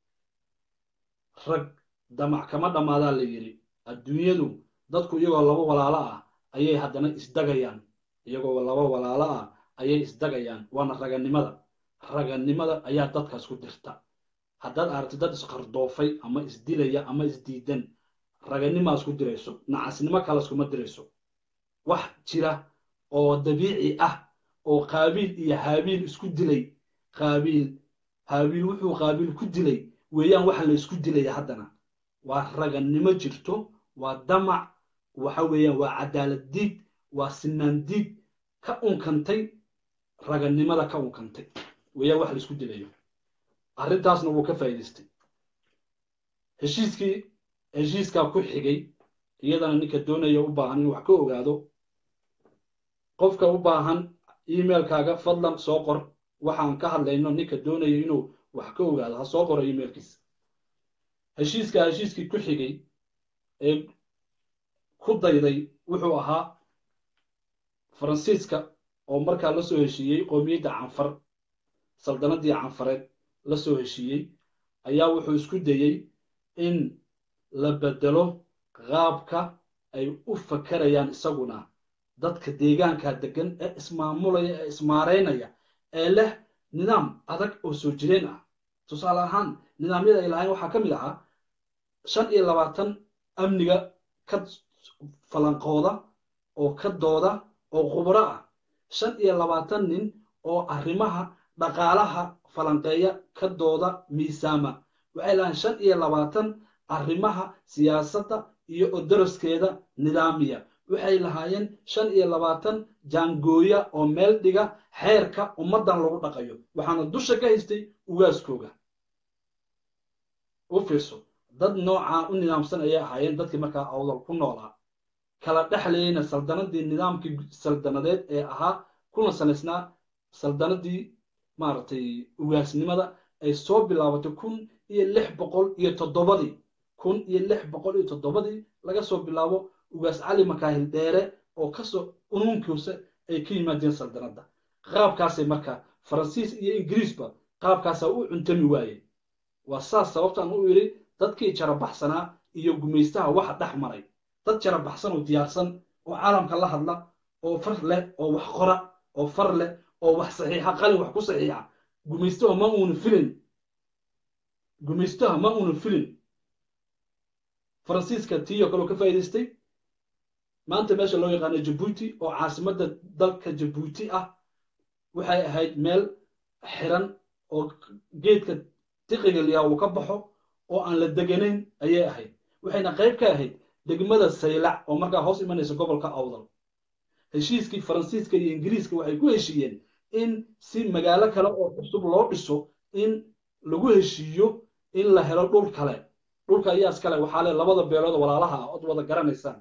rag damac kama dhammaadaa la yidhi adduunyadu dadku iyagoo laba walaalo ah ayay haddana isdagayaan iyagoo laba walaalo ah ayay isdagayaan waana raganimada raganimada ayaa dadkaas ku dirta haddaad aragti dad isqardoofay ama isdilaya ama isdiidan raganimaa isku dirayso nacasnimo kale iskuma dirayso wax jira oo dabiici ah oo qaabiil iyo haabiil isku dilay qaabiil haabiil wuxuu qaabiil ku dilay weeyaan waxa la isku dilaya haddana waa ragannimo jirto waa damac waxa weeyaan waa cadaalad diid waa sinaan diid ka unkantay ragannimada ka unkantay weeyaan wax la isku dilayo arrintaasna wuu ka faa'iidaystay heshiiskii heshiiskaa ku xigay iyadana ninka doonaya u baahan inuu wax ka ogaado qofka u baahan emailkaaga fadlan soo qor waxaan ka hadlayno ninka doonaya inuu wax ka ogaado ha soo qoro emailkiisa heshiiska heshiiskii ku xigay ee ku dayday wuxuu ahaa faransiiska oo markaa la soo heshiiyey qoomiyadda canfar saldanadii canfareed la soo heshiiyey ayaa wuxuu isku dayey in la bedelo qaabka ay u fakarayaan isaguna dadka deegaanka degan ee ismaamulaya ee ismaareynaya ee leh nidaam adag oo soo jireen ah tusaale ahaan nidaamyada ay lahayn waxaa ka mid ahaa shan iyo labaatan amniga ka falanqooda oo ka dooda oo khubro ah shan iyo labaatan nin oo arrimaha dhaqaalaha falanqeeya ka dooda miisaama waxay lahayn shan iyo labaatan arrimaha siyaasadda iyo odaraskeeda nidaamiya waxay lahaayeen shan iyo labaatan jaangooya oo meel dhiga xeerka ummaddan lagu dhaqayo waxaana dusha ka haystay ugaaskooga u fiirso dad noocaa u nidaamsan ayay ahaayeen dadkii markaa awdal ku noolaa kala dhexlayeyna saldanadii nidaamkii saldanadeed ee ahaa kuna salaysnaa saldanadii maaragtay ugaasnimada ay soo bilaabatay kun iyo lix boqol iyo toddobadii kun iyo lix boqol iyo toddobadii laga soo bilaabo ugaas cali makaahil dheere oo kasoo unuunkiisa ay ka yimaadeen saldanadda qaabkaasay marka faransiis iyo ingiriisba qaabkaasaa u cuntami waayeen waa saas sababtaan u yidhi dadkii jarabaxsanaa iyo gumaystaha waxa dhex maray dad jarabaxsan oo diyaarsan oo caalamka la hadla oo far leh oo wax qora oo far leh oo wax saxiixa qalin wax ku saxiixa gumaystaha ma uuna filin gumaystaha ma uuna filin faransiiska tiiyoo kaleo ka faa'idaystay maanta meesha loo yaqaano jabuuti oo caasimadda dalka jabuuti ah waxay ahayd meel xiran oo geedka tiqiga liyaa uu ka baxo oo aan la deganayn ayay ahayd waxayna qayb ka ahayd degmada saylac oo markaa hoos imanaysa gobolka awdal heshiiskii faransiiska iyo ingiriiska waxay ku heshiiyeen in si magaalo kale oo cusub loo dhiso in lagu heshiiyo in la helo dhul kale dhulka ayaas kale waxaa le labada beelood walaalaha ah ood wada garanaysaan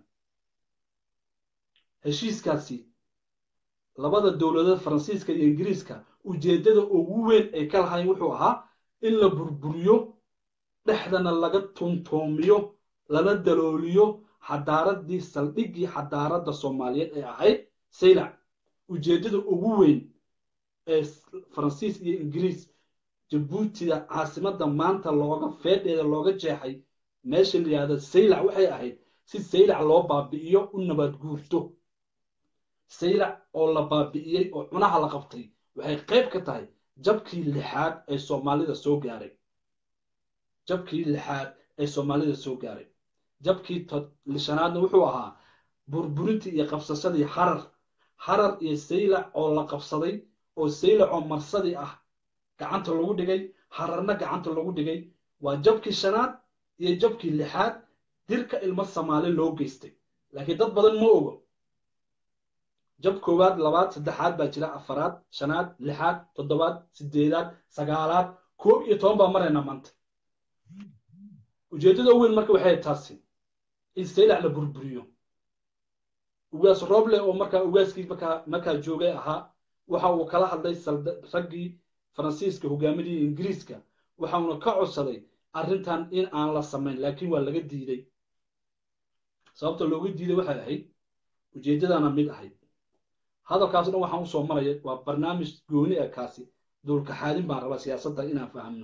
heshiiskaasi labada dowladood faransiiska iyo ingiriiska ujeeddada ugu weyn ay ka lahayn wuxuu ahaa in la burburiyo dhexdana laga tuntoomiyo lana dalooliyo xadaaradii saldhiggii xadaaradda soomaaliyeed ee ahayd saylac ujeeddada ugu weyn ee faransiis iyo ingiriis jabuutida caasimadda maanta looga feedheeda looga jeexay meesha la yidhahda saylac waxay ahayd si saylac loo baabi'iyo u nabaad guurto saylac oo la baabi'iyey oo cunaha la qabtay waxay qayb ka tahay jabkii lixaad ee soomaalida soo gaaray jabkii lixaad ee soomaalida soo gaaray jabkii lishanaadna wuxuu ahaa burburintii iyo qabsashadii harar harar iyo saylac oo la qabsaday oo saylac oo marsadii ah gacanta lagu dhigay hararna gacanta lagu dhigay waa jabkii shanaad iyo jabkii lixaad dirka ilmo soomaali loo geystay laakiin dad badan ma ogo jab koowaad labaad saddexaad baa jira afaraad shanaad lixaad toddobaad sideedaad sagaalaad koob iyo toban baa maraynaa maanta ujeeddada weyn marka waxay taasi in saylac la burburiyo ugaas roble oo markaa ugaaskii markaa markaa joogay ahaa waxa uu kala hadlay raggii faransiiska hogaaminii ingiriiska waxauna ka codsaday arrintan in aan la samayn laakiin waa laga diiday sababta looga diiday waxay ahayd ujeeddadana mid ahayd hadalkaas dhan waxaan usoo maraya waa barnaamij gooni ah kaasi duulkaxaadin baan rabaa siyaasadda inaan fahamno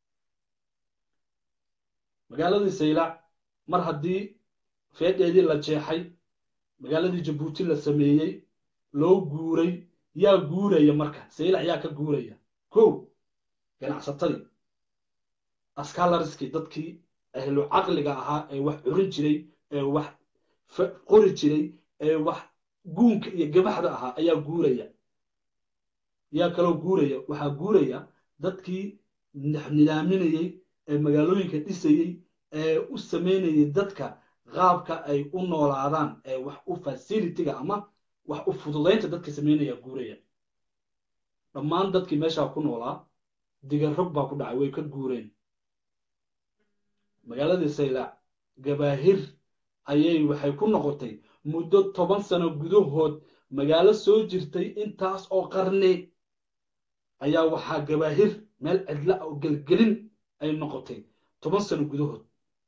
magaaladii saylac mar haddii feedheedii la jeexay magaaladii jabuuti la sameeyey loo guuray yaa guuraya marka saylac yaa ka guuraya kow ganacsatadii askalariskii dadkii ahlu caqliga ahaa ee wax curin jiray ee wax qori jiray ee wax guunka iyo gabaxda ahaa ayaa guuraya yaa kaloo guuraya waxaa guuraya dadkii nidaaminayey ee magaalooyinka dhisayey ee u samaynayay dadka qaabka ay u noolaadaan ee wax u fasilitiga ama wax u fududaynta dadka samaynaya guuraya dhammaan dadkii meeshaa ku noolaa digarrog baa ku dhacay way ka guureen magaaladii saylac gabaahir ayay waxay ku noqotay muddo toban sano gudahood magaalo soo jirtay intaas oo qarni ayaa waxaa gabaahir meel cidla oo gelgelin ay noqotay toban sano gudahood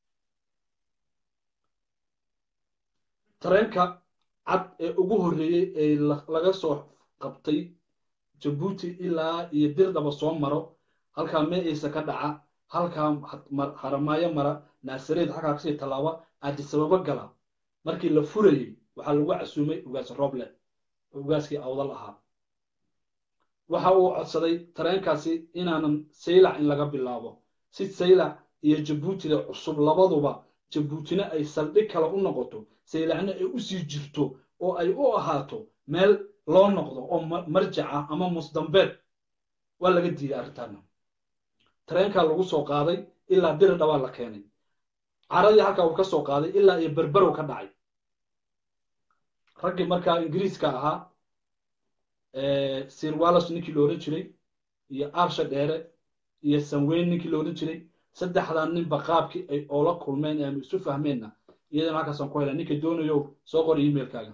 tareenka cad ee ugu horreeyey ee laga soo qabtay jabuuti ilaa iyo dirdhaba soo maro halkaa meeciisa ka dhaca halkaa haramaayo mara naasareed xaggaa kasii tallaaba aadisababo gala markii la furayey waxaa lagu casuumay ugaas roble oo ugaaskii awdal ahaa waxa uu codsaday tareenkaasi inaanan saylac in laga bilaabo si saylac iyo jabuutida cusub labaduba jabuutina ay saldhig kale u noqoto saylacna ay u sii jirto oo ay u ahaato meel loo noqdo oo marjaca ama musdambeed waa laga diiday arrintaana tareenkaa lagu soo qaaday ilaa diri dhabaa la keenay caradii halkaa uu ka soo qaaday ilaa iyo berberow ka dhacay raggii markaa ingiriiska ahaa sir wallos ninkii la odhan jiray iyo arsha dheere iyo sanweyn ninkii la odhan jiray saddexdaa ninba qaabkii ay oola kulmeen ee ama isu fahmeenna iyadana halkaasaan ku helay ninka doonayo soo qori emailkaaga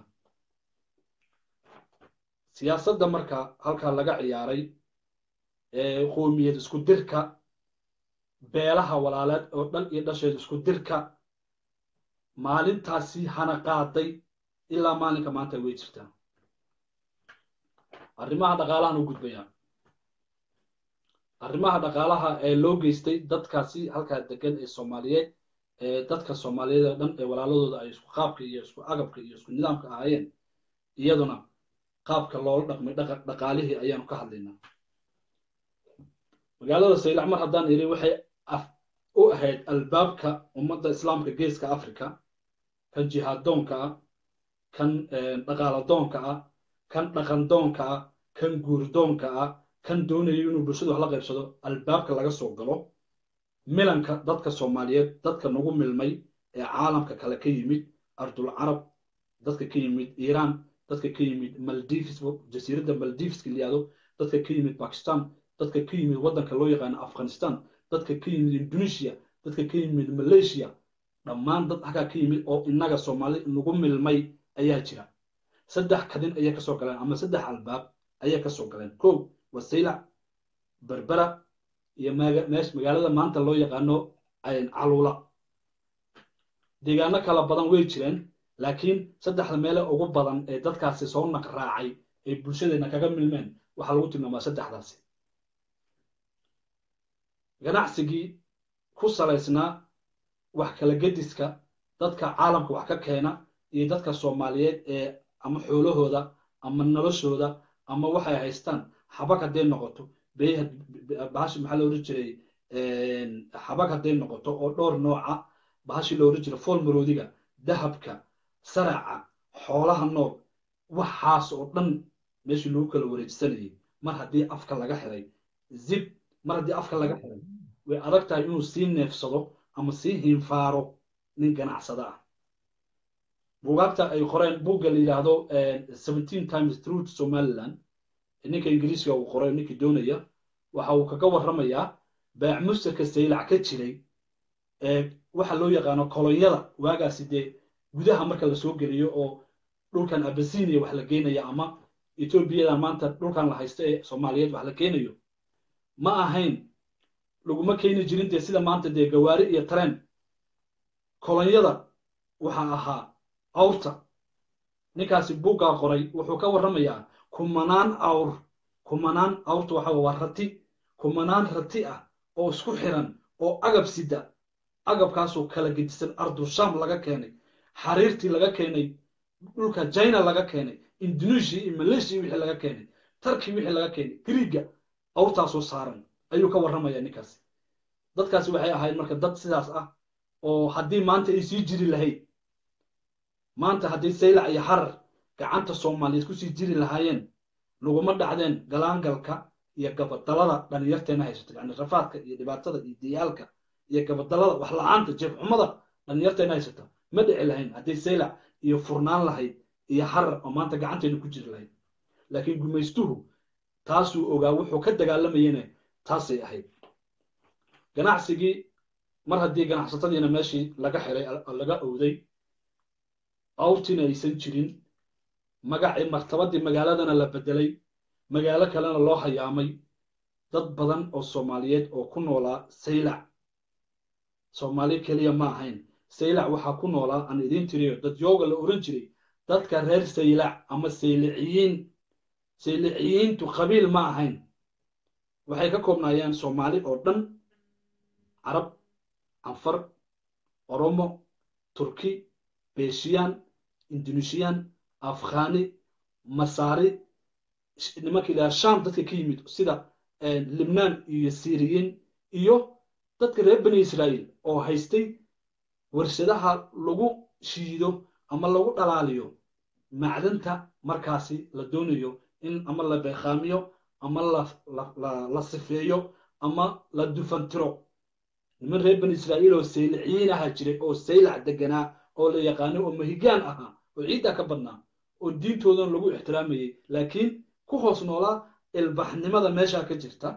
siyaasadda marka halkaa laga ciyaaray qoomiyad isku dirka beelaha walaaleed oo dhan iyo dhasheed isku dirka maalintaasi hana qaaday ilaa maalinka maanta way jirtaa arrimaha dhaqaalahan u gudbayaa arrimaha dhaqaalaha ee loo geystay dadkaasi halkaa degan ee soomaaliyeed ee dadka soomaaliyeed oo dhan ee walaaladooda ay isku qaabka iyo isku agabka iyo isku nidaamka ahaayeen iyaduna qaabka loola dhaqmay dhaqaalihii ayaanu ka hadlaynaa magaalada saylac mar haddaan iri waxay u ahayd albaabka ummadda islaamka geeska africa kan jihaadoonka ah kan dhaqaaladoonka ah kan dhaqandoonka ah kan guurdoonka ah kan doonayo inuu bulshadu wax la qaybsado albaabka laga soo galo milanka dadka soomaaliyeed dadka nagu milmay ee caalamka kale ka yimid ardul carab dadka ka yimid iiraan dadka ka yimid maldives jasiiradda maldiveska layihahdo dadka ka yimid bakistan dadka ka yimid waddanka loo yaqaano afghanistan dadka ka yimid indonesia dadka ka yimid malaysia dhammaan dad halkaa ka yimid oo innaga soomaali nagu milmay ayaa jira saddex kadin ayay kasoo galeen ama saddex albaab ayay kasoo galeen kow wasaylac berbera iyo meesh magaalada maanta loo yaqaano caluula deegaano kala badan way jireen laakiin saddexda meele ugu badan ee dadkaasi soo naq raacay ay bulshadeena kaga milmeen waxaa lagu tilmaamaa saddexdaasi ganacsigii ku salaysnaa wax kala gediska dadka caalamka wax ka keena iyo dadka soomaaliyeed ee ama xoolahooda ama noloshooda ama waxay haystaan xabag hadday noqoto bahashi maxaa la odhan jiray xabag hadday noqoto oo dhowr nooca bahashi la odhan jiray fool maroodiga dahabka saraca xoolaha nool waxaas oo dhan meeshii lagu kala wareejisanayay mar haddii afka laga xiray zib mar haddii afka laga xiray way adag tahay inuu sii neefsado ama sii hiinfaaro nin ganacsada ah buugaagta ay qoreen buugga la yidhaahdo seventeen times through to somaliland ninka ingiriiska uu qoray ninkii doonaya waxa uu kaga warramayaa baac mustarka saylac ka jiray waxa loo yaqaano kolonyada waagaasi dee gudaha marka lasoo geliyo oo dhulkan abasinia wax la geenaya ama ethoobiyadan maanta dhulkan la haysto ee soomaaliyeed wax la keenayo ma ahayn laguma keeni jirin dee sida maanta dee gawaari iyo tareen kolonyada waxaa ahaa awrta ninkaasi buuggaa qoray wuxuu ka warramayaa kumanaan awr kumanaan awrta waxa waa rati kumanaan rati ah oo isku xiran oo agab sida agabkaasoo kala gedisan ardusham laga keenay xariirtii laga keenay dhulka china laga keenay indonesia iyo malaysia wixii laga keenay tarki wixii laga keenay griiga awrtaasoo saaran ayuu ka warramayaa ninkaasi dadkaasi waxay ahayd marka dad sidaas ah oo haddii maanta ay sii jiri lahayd maanta haddii saylac iyo harar gacanta soomaaliyeed kusii jiri lahaayeen laguma dhacdeen galaangalka iyo gabadalada dhalinyarteena haysato yani rafaadka iyo dhibaatada iyo diyaalka iyo gabadalada wax la-aanta jeefxumada dhalinyarteena haysata ma dhici lahayn haddii saylac iyo furnaan lahayd iyo harar oo maanta gacanteena ku jiri lahayd laakiin gumaystuhu taasuu ogaa wuxuu ka dagaalamayene taasay ahayd ganacsigii mar haddii ganacsatadiina meeshii laga xiray laga owday awrtiina aysan jirin magacii martabadii magaaladana la bedelay magaalo kalena loo hayaamay dad badan oo soomaaliyeed oo ku noolaa saylac soomaali keliya ma ahayn saylac waxaa ku noolaa aan idiin tiriyo dad yooga la oran jiray dadka reer saylac ama sayliciyiin sayliciyiintu qabiil ma ahayn waxay ka koobnaayeen soomaali oo dhan carab canfar oromo turki beeshiyaan indonesiyan afghani masaari nimanka ilaha sham dadka ka yimid sida libnaan iyo syriyiin iyo dadka reer bani israa'iil oo haystay warshadaha lagu shiido ama lagu dhalaaliyo macdanta markaasi la doonayo in ama la beekhaamiyo ama la sifeeyo ama la dufantiro niman reer bani israa'iil oo sayliciyiin ahaa jiray oo saylac deganaa oo la yaqaano oo mahigaan ahaa oo ciiddaa ka badnaa oo diintoodan lagu ixtiraamayay laakiin ku hoos noolaa ilbaxnimada meeshaa ka jirta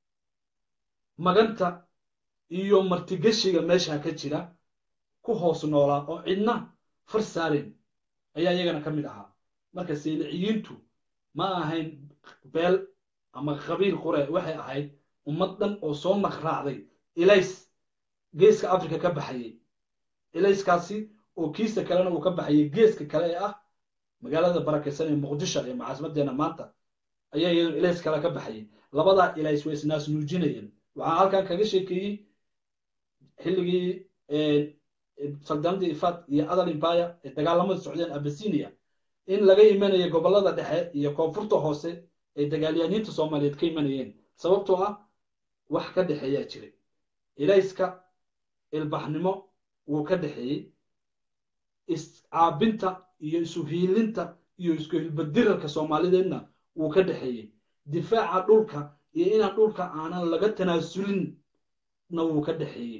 maganta iyo martigeshiga meeshaa ka jira ku hoos noolaa oo cidna far saaren ayaa iyagana ka mid ahaa marka sayliciyiintu ma ahayn beel ama qabiil qure waxay ahayd ummad dhan oo soo naqraacday ilays geeska africa ka baxayay ilayskaasi oo kiisa kalena uu ka baxayay geeska kale ee ah magaalada barakaysan ee muqdisho ee macaasimadeena maanta ayaa iyadoo ilays kale ka baxayay labadaa ilays way isnaas nuujinayeen waxaan halkan kaga sheekeeyey xilligii saldanadii ifad iyo adal imbaya ee dagaalamada socdeen abasinia in laga imanaya gobolada dhexe iyo koonfurta hoose ee dagaalyaaniinta soomaaliyeed ka imanayeen sababtoo ah wax ka dhexeeyaa jiray ilayska ilbaxnimo wuu ka dhexeeyey iscaabinta iyo isu hiilinta iyo isku hilbadirarka soomaalideedna wuu ka dhexeeyey difaaca dhulka iyo inaan dhulka aanan laga tanaasulina wuu ka dhexeeyey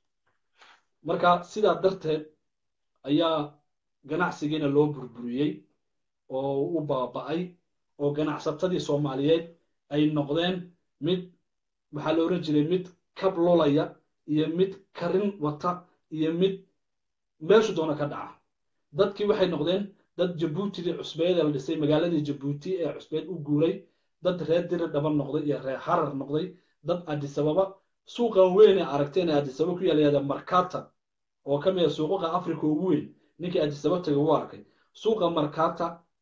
marka sidaa darteed ayaa ganacsigiina loo burburiyey oo u baaba'ay oo ganacsatadii soomaaliyeed ay noqdeen mid waxaa la ohan jiray mid kab lulaya iyo mid karin wata iyo mid meeshu doona ka dhaca dadkii waxay noqdeen dad jabuutidii cusbeed ee la dhisay magaaladii jabuuti ee cusbeed u guuray dad reer diri dhaban noqday iyo reer harar noqday dad adisababa suuqan weyn ee aragteen ee adisababa ku yaalayaada markata oo ka mida suuqaqa africa ugu weyn ninkii adisaba taga u arkay suuqa markata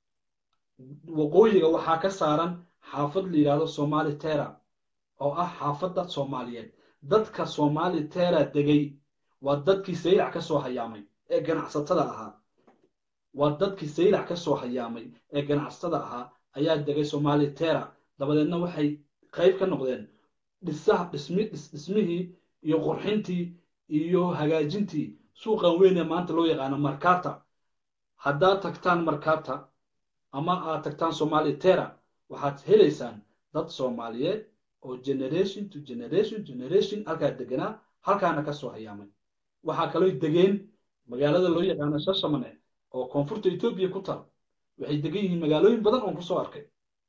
waqooyiga waxaa ka saaran xaafad la yidhahdo somali tera oo ah xaafadda soomaaliyeed dadka somali tera degay waa dadkii saylac ka soo hayaamay ee ganacsatada ahaa waa dadkii saylac ka soo hayaamay ee ganacsatada ahaa ayaa degay somali tera dabadeedna waxay qayb ka noqdeen dhisaha dhismi dhismihii iyo qurxintii iyo hagaajintii suuqan weyn ee maanta loo yaqaano markata haddaad tagtaan markata ama aad tagtaan somali tera waxaad helaysaan dad soomaaliyeed oo generation to generation generation halkaa deganaa halkaana ka soo hayaamay waxaa kaloo degeen magaalada loo yaqaano shashamane oo koonfurta etoobiya ku taal waxay degan yihiin magaalooyin badan oon kusoo arkay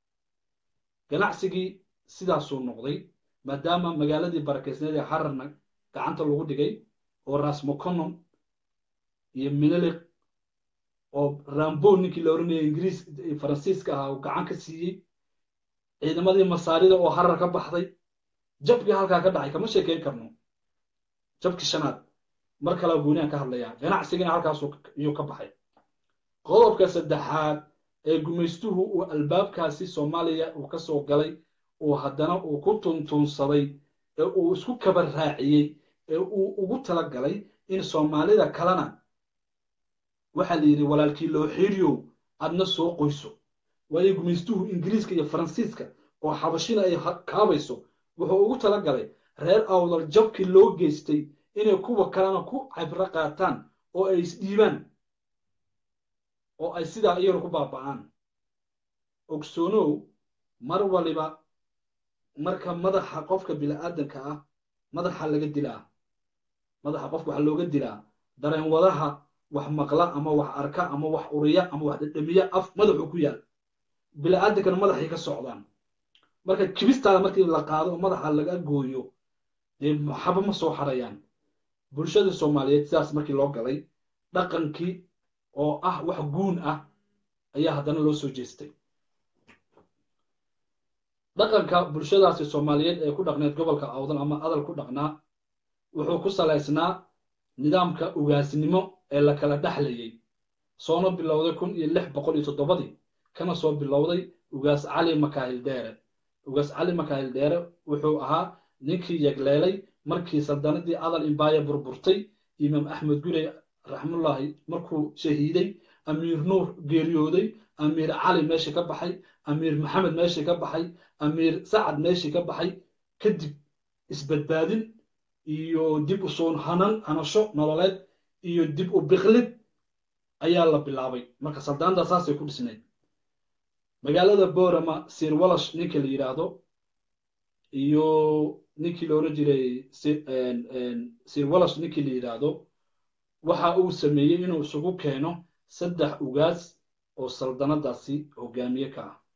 ganacsigii sidaasuu noqday maadaama magaaladii barakeysneed ee hararna gacanta lagu dhigay oo rasmoconom iyo mineliq oo rambo ninkii la oranayay ingiriis faransiiska ahaa uu gacan ka siiyey ciidamadii masaarida oo harar ka baxday jabkii halkaa ka dhacay kama sheekeyn karno jabkii shanaad mar kalea gooniaan ka hadlayaa ganacsigina halkaasuu iyuu ka baxay qodobka saddexaad ee gumaystuhu uu albaabkaasi soomaaliya uu ka soo galay uu haddana uu ku tuntuunsaday ee uu isku kaba raaciyey ee uu ugu tala galay in soomaalida kalena waxaa la yidhi walaalkii loo xiiriyow adna soo qoyso waayo gumaystuhu ingiriiska iyo faransiiska oo xabashina ay kaabayso wuxuu ugu tala galay reer awdal jabkii loo geystay inay kuwa kalena ku cabro qaataan oo ay isdhiibaan oo ay sidaa iyaguna ku baaba'aan ogsoonow mar waliba marka madaxa qofka bini'aadanka ah madaxa laga dilaa madaxa qofka waxaa looga dilaa dareen wadaha wax maqla ama wax arka ama wax uriya ama wax dhedhamiya af madaxuu ku yaal bini'aadankana madaxay ka socdaan marka kibistaada markii la qaado oo madaxa laga gooyo dee maxaba ma soo xarayaan bulshada soomaaliyeed sidaas markii loo galay dhaqankii oo ah wax guun ah ayaa haddana loo soo jeestay dhaqanka bulshadaasi soomaaliyeed ee ku dhaqneed gobolka awdal ama adal ku dhaqnaa wuxuu ku salaysnaa nidaamka ugaasnimo ee la kala dhexlayay soona bilowday kun iyo lix boqol iyo toddobadii kana soo bilowday ugaas cali makaahil dheere ugaas cali makaahil dheere wuxuu ahaa ninkii yegleelay markii saldanadii adal imbaaya burburtay imaam axmed gurey raxmullaahi markuu shahiiday amiir nuur geeriyooday amiir cali meeshii ka baxay amiir maxamed meeshii ka baxay amiir sacad meeshii ka baxay kadib isbadbaadin iyo dib u soon hanan hanasho nololeed iyo dib u biklid ayaa la bilaabay marka saldaanada saasay ku dhisnayd magaalada borama sir walash ninka la yidhaahdo iyo ninkii la oran jiray sir walash ninkii la yidhaahdo waxa uu sameeyey inuu isugu keeno saddex ugaas oo saldanadaasi hogaamiye ka ah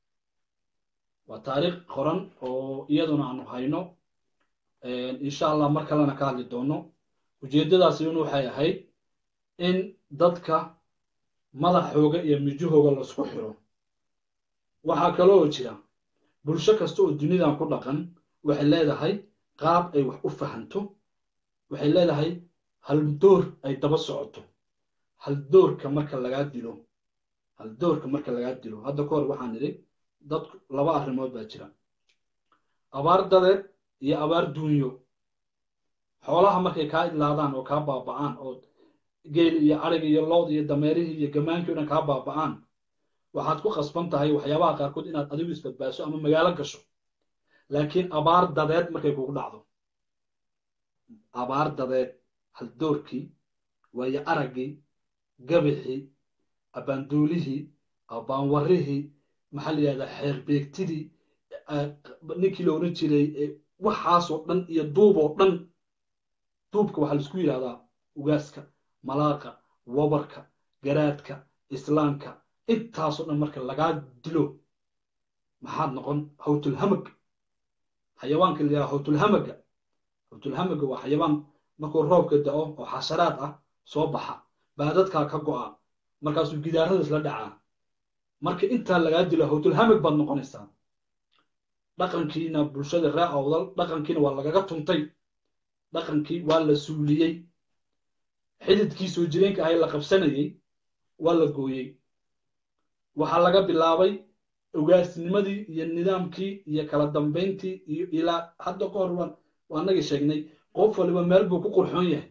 waa taariikh qoran oo iyaduna aanu hayno insha allah mar kalena ka hadli doono ujeeddadaasi in waxay ahayd in dadka madaxooga iyo mijahooga laisku xiro waxaa kaloo jira bulsho kasta oo dunidan ku dhaqan waxay leedahay qaab ay wax u fahanto waxay leedahay haldoor ay daba socoto haldoorka marka lagaa dilo haldoorka marka lagaa dilo hadda ka hor waxaan idhi dad laba arrimood baa jira abaar dadeed iyo abaar duunyo xoolaha markay kaa idlaadaan oo kaa baaba'aan oo geel iyo arig iyo lood iyo dameerihii iyo gamaankii o dhan kaa baaba'aan waxaad ku khasban tahay waxyaabaha qaarkood inaad adigu isbadbaaso ama magaalo gasho laakiin abaar dadeed markay kugu dhacdo abaar dadeed haldoorkii waayo araggii gabixii abbaanduulihii abbaanwarrihii maxaa la yidhahdaa xeerbeegtidii ninkii la odhan jiray waxaasoo dhan iyo duuboo dhan duubka waxaa laisku yidhahdaa ugaaska malaaqa wabarka garaadka islaamka intaasoo dhan marka lagaa dilo maxaad noqon hawtulhamag xayawaanka la yidhaha hawtulhamaga hawtulhamaga waa xayawaan markuu roobka da'o oo xasharaad ah soo baxa baadadkaa ka go'a markaasuu gidaarada isla dhacaa marka intaa lagaa dilo hawtulhamag baad noqonaysaa dhaqankiina bulshada ree awdal dhaqankiina waa lagaga tuntay dhaqankii waa la suuliyey xididkii soo jireenka ahay la qabsanayey waa la gooyey waxaa laga bilaabay ogaasnimadii iyo nidaamkii iyo kala dambayntii iyo ilaa hadda ka hor waan waanagii sheegnay qof waliba meel buu ku qurxoon yahay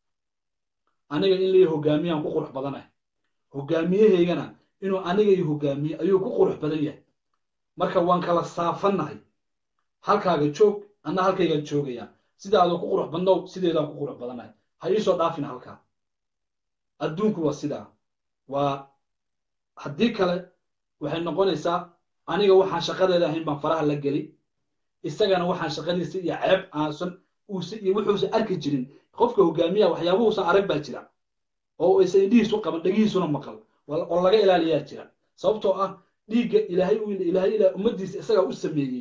aniga in lai hogaamiyaan ku qurux badanahay hogaamiyahaygana inuu aniga i hogaamiye ayuu ku qurux badan yahay marka waan kala saafannahay halkaaga joog anna halkaygaan joogayaa sidaadoo ku qurux badnow sideedaan ku qurux badanahay ha iisoo dhaafin halkaa adduunku waa sidaa waa haddii kale waxay noqonaysaa aniga waxaan shaqadeeda ahayn baan faraha la geli isagana waxaan shaqadiisa iyo ceeb aansan uuse iyo wuxuusan arki jirin qofka hogaamiyaha waxyaabuhuusan arag baa jira oo aysan indhihiisu qaban dhegihiisuna maqal oo laga ilaaliyaa jira sababtoo ah dhiigga ilaahay ilaahay ilaa ummaddiisa isagaa u sameeyey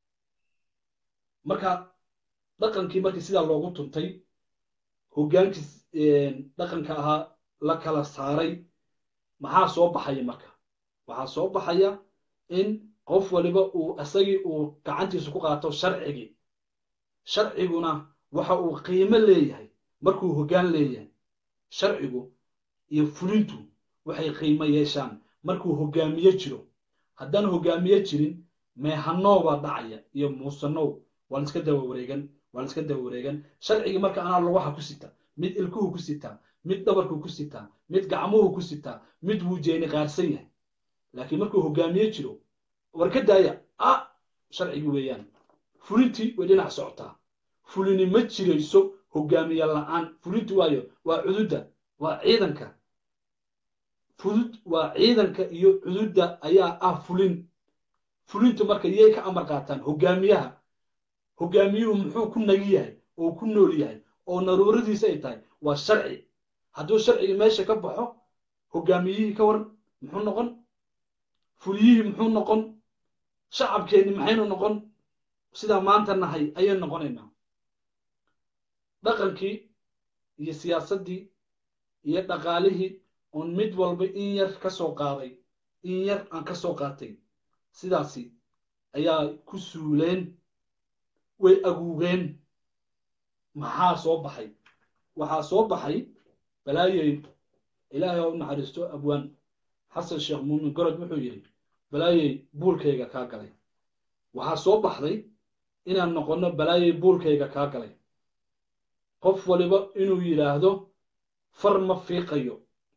marka dhaqankii markii sidaa loogu tuntay hogaankiis dhaqanka ahaa la kala saaray maxaa soo baxaya marka waxaa soo baxaya in qof waliba uu isagii uu gacantiisa ku qaato sharcigii sharciguna waxa uu qiimo leeyahay markuu hoggaan leeyahay sharcigu iyo fulintu waxay qiimo yeeshaan markuu hogaamiye jiro haddaan hogaamiye jirin meehanow baa dhacaya iyo muusanow waa laiska daba wareegan waa laiska daba wareegan sharcigii marka anaa lugaha ku sita mid ilkuhu ku sitaa mid dhabarku ku sitaa mid gacmuhu ku sitaa mid wuu jeeni qaarsan yahay laakiin markuu hogaamiye jiro war ka daaya a sharcigi weeyaan fulintii way dhinac socotaa fulini ma jirayso hogaamiye la'aan fulinti waayo waa cududda waa ciidanka fudud waa ciidanka iyo cududda ayaa ah fulin fulintu marka yay ka amar qaataan hogaamiyaha hogaamiyuhu muxuu ku nagi yahay oo ku nool yahay oo naruuradiisa ay tahay waa sharci hadduu sharcigi meesha ka baxo hogaamiyihii ka waran muxuu noqon fuliyihii muxuu noqon shacabkeenni maxaynu noqon sidaa maanta nahay ayaynu noqonaynaa dhaqankii iyo siyaasaddii iyo dhaqaalihii oon mid walba in yar ka soo qaaday in yar aan ka soo qaatay sidaasi ayaa ku suuleen way aguugeen maxaa soo baxay waxaa soo baxay balaayey ilaahay oo u naxariisto abwaan xasan sheekh muumin gorod wuxuu yidhi balaayey buulkayga kaa galay waxaa soo baxday inaan noqonno balaayey buulkayga kaa galay qof waliba inuu yidhaahdo far ma fiiqayo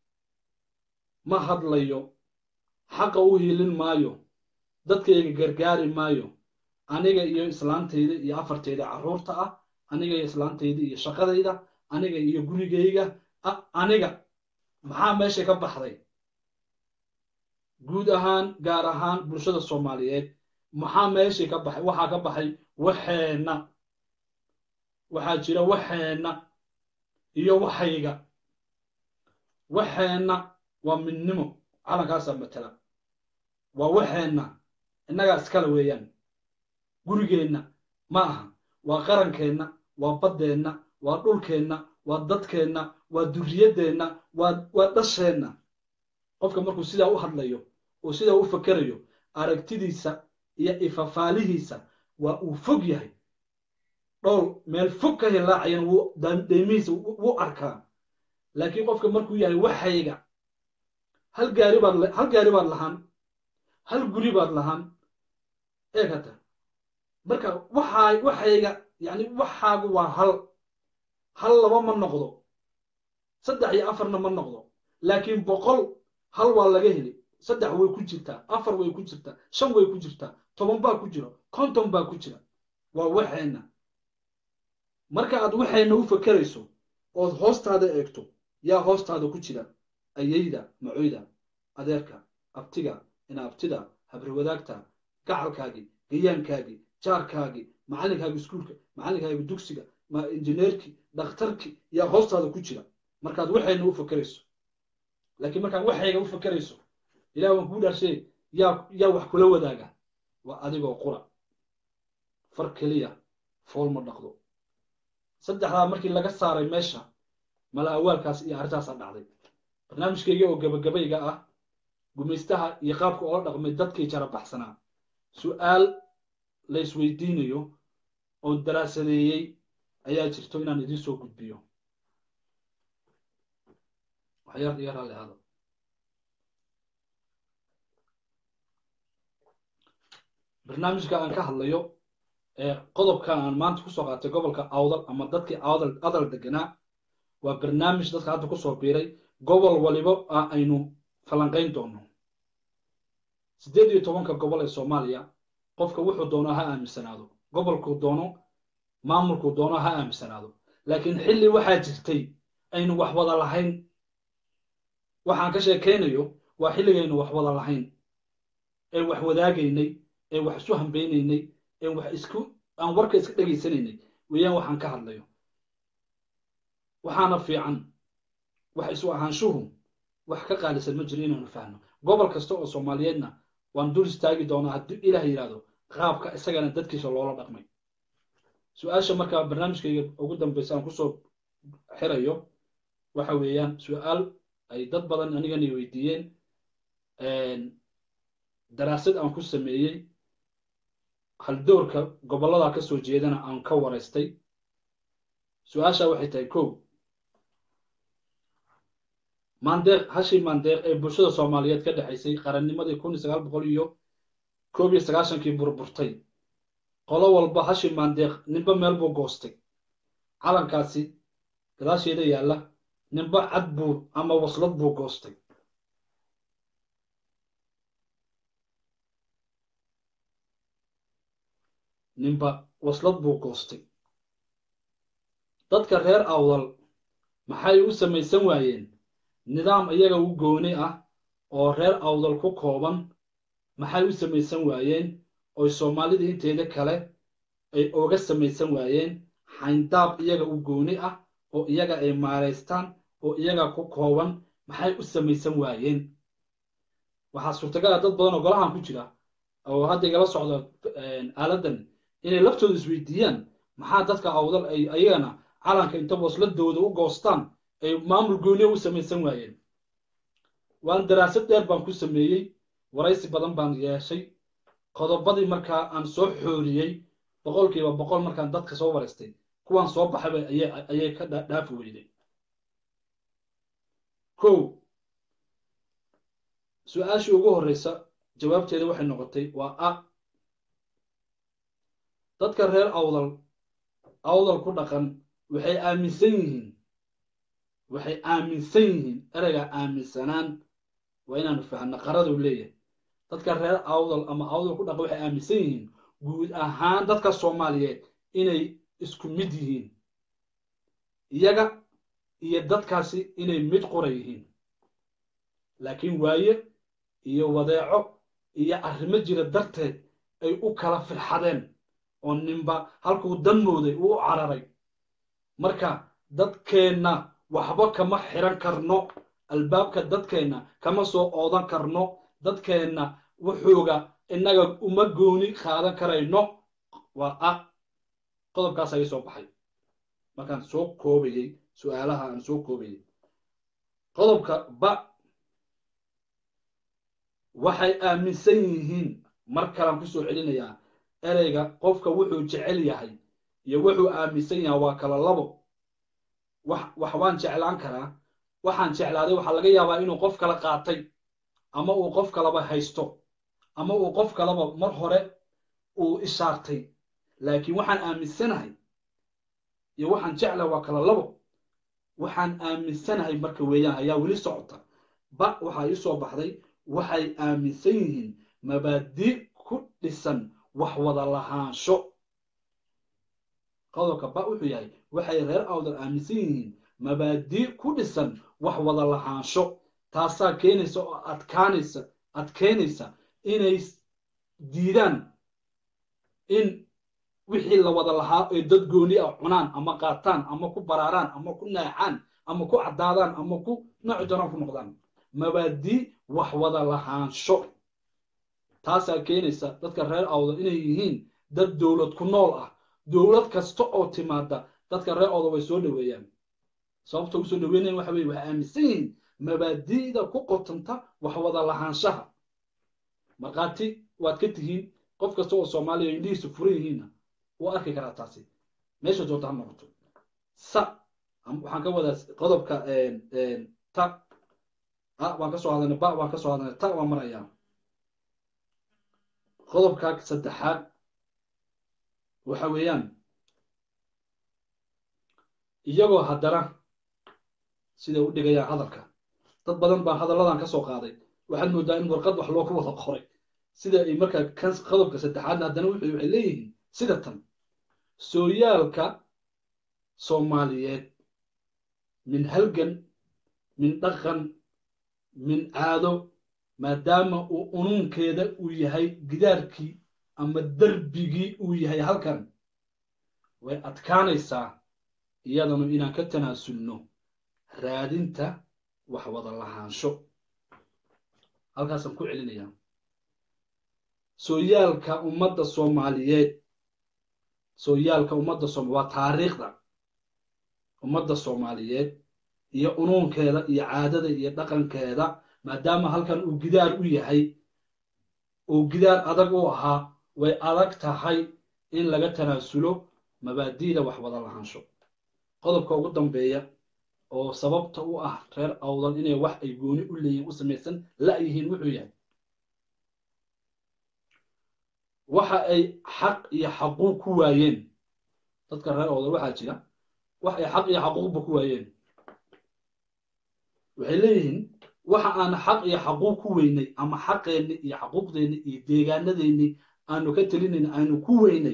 ma hadlayo xaqa u hiilin maayo dadkayga gargaari maayo aniga iyo islaantayda iyo afartayda carruurta ah aniga iyo islaantayda iyo shaqadayda aniga iyo gurigayga aniga maxaa meesha ka baxday guud ahaan gaar ahaan bulshada soomaaliyeed maxaa meeshii ka baxay waxaa ka baxay waxeenna waxaa jira waxeenna iyo waxayga waxeenna waa midnimo calankaasaa matala waa waxeenna innagaa iskale weeyaan gurigeenna ma aha waa qarankeenna waa baddeenna waa dhulkeenna waa dadkeenna waa durriyaddeenna waa waa dhasheenna qofka markuu sidaa u hadlayo oo sidaa u fakerayo aragtidiisa iyo ifafaalihiisa waa uu fog yahay dhowr meel fog ka hilaacayan wuu deemihiisa wuu arkaa laakiin qofka markuu yahay waxayga hal gaari baad hal gaari baad lahaan hal guri baad lahaan eegata marka waxaa waxayga yani waxaagu waa hal hal laba ma noqdo saddex iyo afarna ma noqdo laakiin boqol hal waa laga heli saddex way ku jirtaa afar way ku jirtaa shan way ku jirtaa toban baa ku jira konton baa ku jira waa waxeenna marka aad waxeenna u fakerayso ood hoostaada eegto yaa hoostaada ku jira ayayda macoyda adeerka abtiga ina abtida habriwadaagta gacalkaagii gayaankaagii jaarkaagii macalinkaagii iskuulka macalinkaagii dugsiga injineerkii dhakhtarkii yaa hoostaada ku jira markaad waxayna u fakerayso laakiin markaad waxayga u fakerayso ilah waan kuu dhaashee yaa yaa wax kula wadaaga waa adigoo qura far keliya fool ma dhaqdo saddexdaa markii laga saaray meesha mala awaalkaas iyo arrintaasaa dhacday barnaamijkayga oo gabagabayga ah gumaystaha iyo qaabka oola dhaqmay dadkii jara baxsanaa su-aal la isweydiinayo oon daraasadeeyey ayaa jirto inaan idiin soo gudbiyo waxyaar iyo raalli hada barnaamijka aan ka hadlayo ee qodobka aan maanta kusoo qaatay gobolka awdal ama dadkii awdal adal deganaa waa barnaamij dadka hadda kusoo biiray gobol waliba ah aynu falanqayn doono siddeed iyo tobanka gobol ee soomaaliya qofka wuxuu doono ha aaminsanaado gobolkuu doono maamulkuu doono ha aaminsanaado laakiin xilli waxaa jirtay aynu wax wada lahayn waxaan ka sheekaynayo waa xilligaynu wax wada lahayn ee wax wadaagaynay ee wax isu hambeynaynay ee wax isku aan warka iska dhegaysanaynay weeyaan waxaan ka hadlayo waxaana fiican wax isu ahaanshuhu wax ka qaalisan ma jiro inaanu fahno gobol kasta oo soomaaliyeedna waan dul istaagi doonaa haddii ilaah yidhaahdo qaabka isagana dadkiisa loola dhaqmay su-aasha markaa barnaamijkayga ugu dambeysa aan kusoo xirayo waxa weeyaan su-aal ay dad badan anigana weydiiyeen daraasad aan ku sameeyey haldoorka gobollada ka soo jeedana aan ka waraystay su-aasha waxay tahay kow maandeeq hashii maandeeq ee bulshada soomaaliyeed ka dhexaysay qarannimadii kun iyo sagaal boqol iyo koob iyo sagaashankii burburtay qolo walba hashii maandeeq ninba meel buu goostay calankaasi gadaasheeda yaalla ninba cad buu ama waslad buu goostay ninba waslad buu goostay dadka reer awdal maxay u samaysan waayeen nidaam iyaga u gooni ah oo reer awdal ku kooban maxay u samaysan waayeen oy soomaalida inteeda kale ay oga samaysan waayeen xayndaab iyaga u gooni ah oo iyaga ay maaraystaan oo iyaga ku kooban maxay u samaysan waayeen waxaa suurtagal ah dad badan oo golahan ku jira oo hadda igala socda aaladan inay laftooda isweydiiyaan maxaa dadka awdal ay ayagana calanka inta wasladooda u goostaan ay maamul gooniya u samaysan waayeen waan daraasad dheer baan ku sameeyey waraysi badan baan yeeshay qodobadii markaa aan soo xooriyey boqolkiiba boqol markaan dadka soo waraystay kuwaan soo baxayba ayay ka dhaafi weyday kow su-aashii ugu horreysa jawaabteeda waxay noqotay waa a dadka reer awdal awdal ku dhaqan waxay aaminsan yihiin waxay aaminsan yihiin ereyga aaminsanaan waa inaanu fahno qaraduu leeyahay dadka reer awdal ama awdal ku dhaqan waxay aaminsan yihiin guud ahaan dadka soomaaliyeed inay isku mid yihiin iyaga iyo dadkaasi inay mid qora yihiin laakiin waaye iyo wadeeco iyo arrimo jira darteed ay u kala firxadeen oo ninba halkuu dan mooday uu u cararay marka dadkeenna waxba kama xiran karno albaabka dadkeenna kama soo oodan karno dadkeenna wuxuuga innaga uma gooni qaadan karayno waa a qodobkaas ayay soo baxay markaan soo koobayey su-aalaha aan soo koobayey qodobka ba waxay aaminsan yihiin mar kalaan kusoo celinayaa ereyga qofka wuxuu jecel yahay iyo wuxuu aaminsan yahay waa kala labo wax wax waan jeclaan karaa waxaan jeclaaday waxaa laga yaabaa inuu qof kala qaatay ama uu qof kalaba haysto ama uu qof kalaba mar hore uu ishaartay laakiin waxaan aaminsanahay iyo waxaan jeclahay waa kala labo waxaan aaminsanahay marka weeyaan ayaa weli socota ba waxaa ii soo baxday waxay aaminsan yihiin mabaadi' ku dhisan wax wada lahaansho qodobka ba wuxuu yahay waxay reer awdal aaminsan yihiin mabaadi' ku dhisan wax wada lahaansho taasaa keenaysa oo adkaanaysa adkeynaysa inay diidaan in wixii la wada lahaa ee dad gooni ah cunaan ama qaataan ama ku baraaraan ama ku naacaan ama ku caddaadaan ama ku nooci doonaan ku noqdaan mabaadi' wax wada lahaansho taasaa keenaysa dadka reer awdal inay yihiin dad dowlad ku nool ah dowlad kasta oo timaada dadka reer awdal way soo dhoweeyaan sababta ugu soo dhoweynayan waxa weye waxay aaminsan yihiin mabaadi'da ku qotanta wax wada lahaanshaha markhaati waad ka tihiin qof kasta oo soomaaliya indhihiisu furan yihiinna wuu arki karaa taasi meesha doonta ha noqoto sa waxaan ka wadaa qodobka ta a waan ka soo hadalnay ba waan ka soo hadalnay ta waan marayaa qodobka saddexaad waxa weeyaan iyagoo haddana siday u dhigayaan hadalka dad badan baa hadalladan ka soo qaaday waxaad moodaa in warqad wax loo ku wada qoray sida ay markaa kan qodobka saddexaadna haddana wuxuu waxay leeyihiin sida tan sooyaalka soomaaliyeed min halgan min dhaqan min caado maadaama uu unuunkeeda uu yahay gidaarkii ama derbigii uu yahay halkan way adkaanaysaa iyadanu inaan ka tanaasulno raadinta wax wada lahaansho halkaasaan ku celinayaa sooyaalka ummadda soomaaliyeed sooyaalka ummadda sooma waa taariikhda ummadda soomaaliyeed iyo unuunkeeda iyo caadada iyo dhaqankeeda maadaama halkan uu gidaar u yahay uu gidaar adag u ahaa way adag tahay in laga tanaasulo mabaadi'da wax wada lahaansho qodobka ugu dambeeya oo sababta u ah reer awdal inay wax ay gooni u leeyihin u samaysan la-yihiin wuxuu yahay waxa ay xaq iyo xaquuq ku waayeen dadka reer awdal waxaa jira wax ay xaq iyo xaquuqba ku waayeen waxay leeyihiin waxa aan xaq iyo xaquuq ku weynay ama xaqeenni iyo xaquuqdeenni iyo deegaanadeenni aanu ka telinayn aanu ku weynay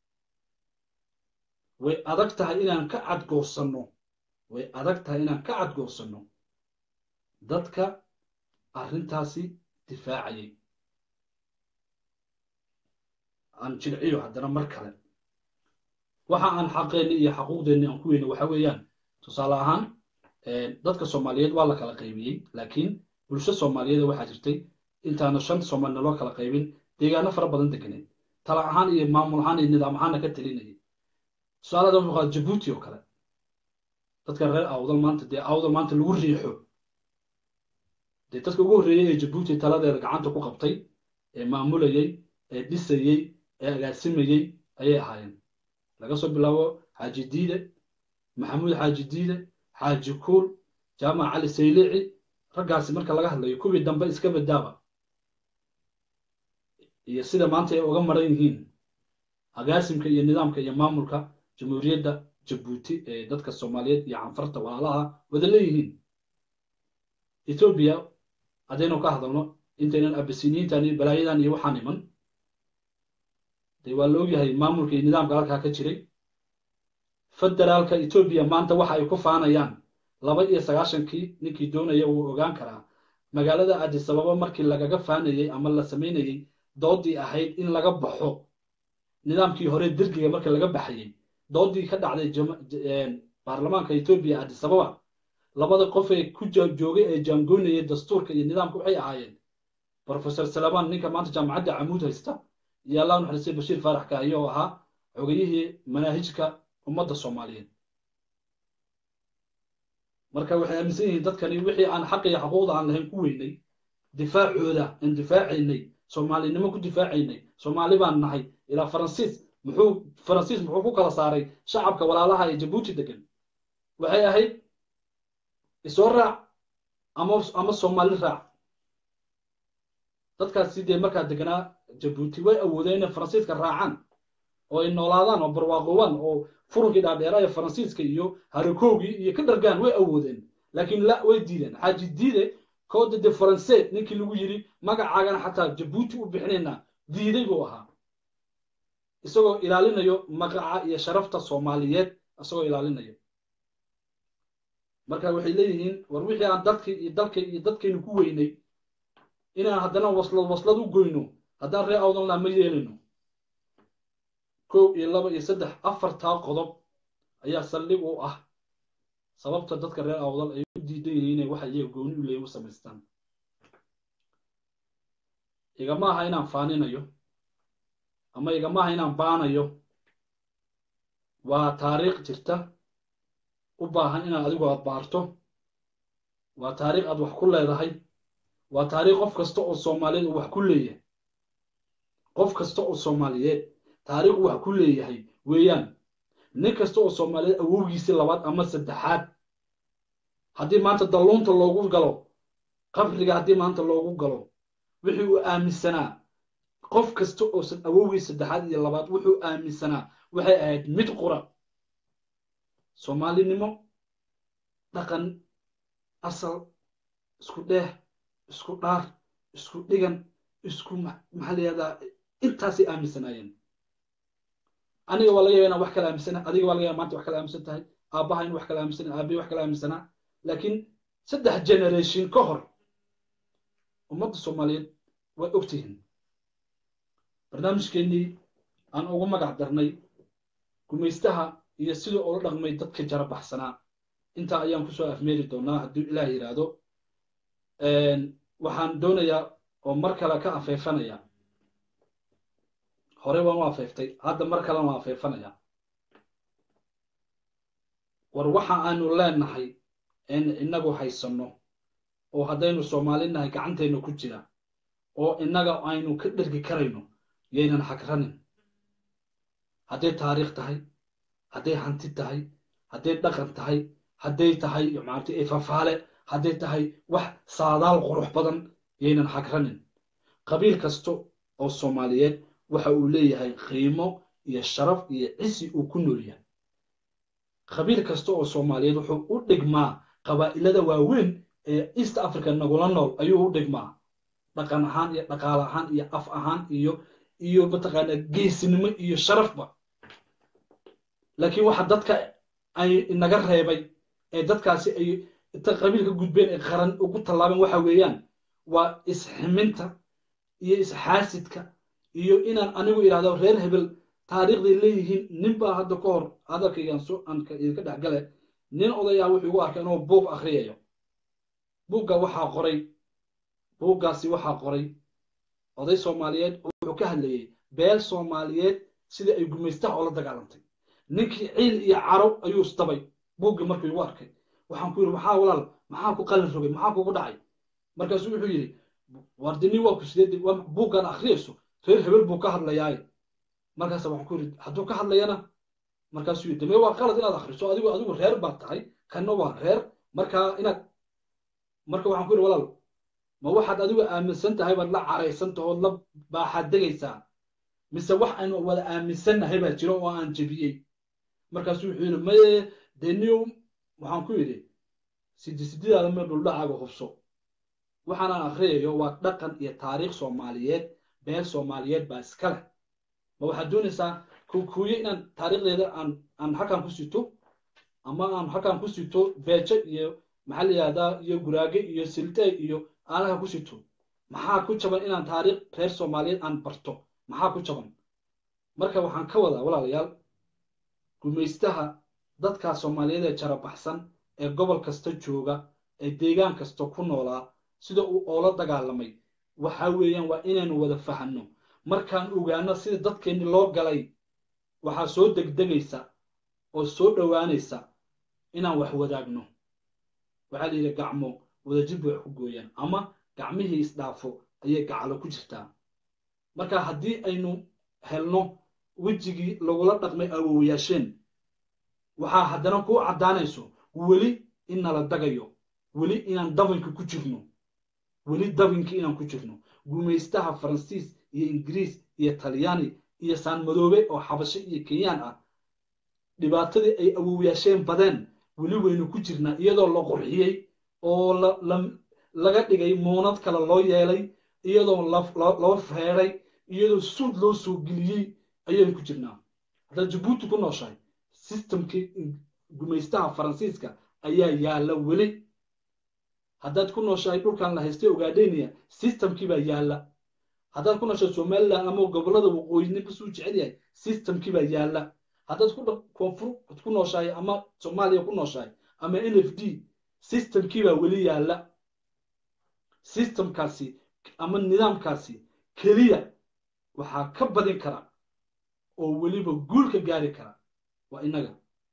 way adag tahay inaan ka cadgoorsanno way adag tahay inaan ka cadgoorsanno dadka arrintaasi difaacayay aan jilciyo haddana mar kale waxa aan xaqeenni iyo xaquuqdeenni aan ku weynay waxa weeyaan tusaale ahaan dadka soomaaliyeed waa la kala qaybiyey laakiin bulsho soomaaliyeed waxaa jirtay intaana shan soomaalina loo kala qaybin deegaano fara badan deganeed tala ahaan iyo maamul ahaan iyo nidaam ahaanna ka telinayay tusaalada wuxuu qaada jabuuti oo kale dadka reer awdal maanta dee awdal maanta lagu riixo dee dadka ugu horreeyey ee jabuuti taladeeda gacanta ku qabtay ee maamulayey ee dhisayey ee agaasimayey ayay ahaayeen laga soo bilaabo xaaji diide maxamuud xaaji diide xaaji kuul jaamac cali saylici raggaasi marka laga hadlayo kuwii dambe iska badaaba iyo sida maanta ay uga maran yihiin agaasimka iyo nidaamka iyo maamulka jamhuuriyadda jabuuti ee dadka soomaaliyeed iyo canfarta walaalaha wada leeyihiin etoobiya haddaynu ka hadalno intaynan abasiniintan iyo balaayadan iyo waxaan iman dee waa la ogyahay maamulka iyo nidaamka halkaa ka jiray federaalka etoobiya maanta waxa ay ku faanayaan laba iyo sagaashankii ninkii doonaya wuu ogaan karaa magaalada adisababa markii lagaga faanayey ama la samaynayey doodii ahayd in laga baxo nidaamkii hore dergiga marka laga baxayey doodii ka dhacday baarlamaanka etoobiya adisababa labada qof ee ku joogay ee jaangoynayay dastuurka iyo nidaamka waxay ahaayeen professor salamaan ninka maanta jaamacadda camuud haysta iyo allah naxariistay bashiir faarax kaahiye oo ahaa xogayihii manaahijka ummadda soomaaliyeed marka waxay aaminsan yihiin dadkani wixii aan xaq iyo xuquuqda aan lahayn ku weynay difaacooda aan difaacaynay soomaalinimo ku difaacaynay soomaali baan nahay ilaa faransiis muxuu faransiis muxuu ku kala saaray shacabka walaalaha ee jabuuti degan waxay ahayd isoo raac ama ama soomaali raac dadkaasi dee markaa deganaa jabuuti way awoodeen inay faransiiska raacaan oo ay noolaadaan oo barwaaqoobaan oo furunkii dhaadheeraa ee faransiiska iyo harikoogii iyo ka dhargaan way awoodeen laakiin la way diideen xaaji diide kooda de faranseed ninkii lagu yidhi magacaagana xataa jabuuti u bixinaynaa diiday buu ahaa isagoo ilaalinayo magaca iyo sharafta soomaaliyeed isagoo ilaalinayo marka waxay leeyihiin war wixii aan dadkii iyo dalka iyo dadkaynu ku weynay inaan haddana waslad waslad u goyno haddaan ree awdanlaa ma yeelayno kow iyo laba iyo saddex afartaa qodob ayaa saldhig u ah sababta dadka reer awdal ay u diidan yihiin inay waxa iyaga gooni u leeyin u samaystaan igama aha inaan faaninayo ama igama aha inaan baanayo waa taariikh jirta u baahan inaad adigu aad baarto waa taariikh aad wax ku leedahay waa taariikh qof kasta oo soomaaliyeed uu wax ku leeyahay qof kasta oo soomaaliyeed taariikh wax ku leeyahay weeyaan nin kasta oo soomaaliyeed awowgiisii labaad ama saddexaad haddii maanta dalluunta loogu galo qabriga haddii maanta loogu galo wixii uu aaminsanaa qof kasta oo awowgii saddexaad iyo labaad wuxuu aaminsanaa waxay ahayd mid qura soomaalinimo dhaqan asal isku dheeh isku dhaar isku dhigan isku maxaa layihahdaa intaasay aaminsanaayeen aniga waa laga yaba inaan wax kala aaminsana adiga waa laga yaba maanta wax kala aaminsan tahay aabbaha in wax kala aaminsan aabihi wax kala aaminsanaa laakiin saddex generation ka hor ummadda soomaaliyeed way ogtihiin barnaamijkeennii aan ugu magac darnay gumaystaha iyo siduu ula dhaqmay dadka jara baxsanaa intaa ayaan kusoo afmeeri doonaa hadduu ilaah yidhaahdo waxaan doonayaa oo mar kale ka afeefanaya hore waan u afeeftay hadda mar kalena waan afeefanaya war waxa aanu leenahay en innagu haysanno oo haddaynu soomaali nahay gacanteenna ku jira oo innaga aynu ka dhergi karayno yaynan xagranin hadday taariikh tahay hadday hanti tahay hadday dhaqan tahay hadday tahay maarata fafaale hadday tahay wax saadaal qurux badan yaynan xagranin qabiil kasta oo soomaaliyeed waxa uu leeyahay qiimo iyo sharaf iyo cisi uu ku nool yahay qabiil kasta oo soomaaliyeed wuxuu u dhigmaa qabaa'ilada waaweyn ee east africa nagula nool ayuu u dhigmaa dhaqan ahaan iyo dhaqaale ahaan iyo af ahaan iyo iyo mataqaanaa geesinimo iyo sharafba laakiin waxa dadka ay inaga reebay ee dadkaasi ay inta qabiilka gudbeen ee qaran ugu tallaabeen waxa weeyaan waa isximinta iyo isxaasidka iyo inaan anigu idhahdo reer hebel taariikhday leeyihiin nin baa hadda ka hor hadalkaygaan so aanka idinka dhexgale nin odayaa wuxuu igu arkay inuu buug akhriyayo buugga waxaa qoray buuggaasi waxaa qoray oday soomaaliyeed oo wuxuu ka hadlayey beel soomaaliyeed sidai ay gumaystaha oo la dagaalantay ninkii ciil iyo caro ayuu isdabay buuggii markuu igu arkay waxaan ku yidhi maxaa walaal maxaa ku qalin rogay maxaa kugu dhacay markaasuu wuxuu yidhi wardini waa ku sideed buuggaan akhriyayso reer hebel buu ka hadlayaaye markaasa waxaan ku yidhi hadduu ka hadlayana markaasuu yidhi dame waa qalad inaad akhriso adigu adigu reer baad tahay kanna waa reer markaa inaad marka waxaan ku yidhi walaal ma waxaad adigu aaminsan tahay baad la caraysan tahood la baaxaad degaysaa mise wax aynu wada aaminsannahay baa jiro oo aan jebiyey markaasuu wuxuu yidhi maye deniyo waxaan ku yidhi sidi sididaada mee dhuldhacaaga hubso waxaanaan akhriyayo waa dhaqan iyo taariikh soomaaliyeed beel soomaaliyeed baa iska leh ma waxaad doonaysaa kuukuuye inaan taariikhdeeda aan aan halkan ku sito ama aan halkan ku sito beejo iyo maxaa la yihahdaa iyo guraage iyo siltey iyo aalaha ku sito maxaa ku jaban inaan taariikh reer soomaaliyeed aan barto maxaa ku jaban marka waxaan ka wadaa walaalayaal gumaystaha dadkaa soomaaliyeed ee jarabaxsan ee gobol kasta jooga ee deegaan kasta ku noolaa sida uu oola dagaalamay waxa weeyaan waa inaynu wada fahanno markaan ogaano sida dadkeenni loo galay waxaa soo degdegaysa oo soo dhowaanaysa inaan wax wadaagno waxaa la yidhi gacmo wadajir bay wax ku gooyaan ama gacmihii isdhaafo ayay gacalo ku jirtaa marka haddii aynu helno wejigii lagula dhaqmay awowayaasheen waxaa haddana kuu caddaanayso weli in nala dagayo weli inaan dabinka ku jirno weli dabinka inaan ku jirno gumaystaha faransiis iyo ingiriis iyo talyaani iyo saanmadoobe oo xabasho iyo kenyaan ah dhibaatadii ay awowayaasheen badeen weli waynu ku jirnaa iyadoo la qurxiyey oo laga dhigay muunad kale loo yeelay iyadoo loo feeday iyadoo suud loo soo geliyey ayaynu ku jirnaa haddaad jabuuti ku nooshahay sistamkii gumaystaha faransiiska ayaa yaalla weli haddaad ku nooshahay dhulkan la haystay ogaadheyniya sistamkii baa yaalla haddaad ku nooshahay somalilan ama gobollada waqooyini basuu jecel yahay sistamkii baa yaalla haddaad koonfur ku nooshahay ama soomaaliya ku nooshahay ama n f d sistamkii baa weli yaalla sistamkaasi ama nidaamkaasi keliya waxaa ka badin kara oo weliba guul ka gaari kara waa innaga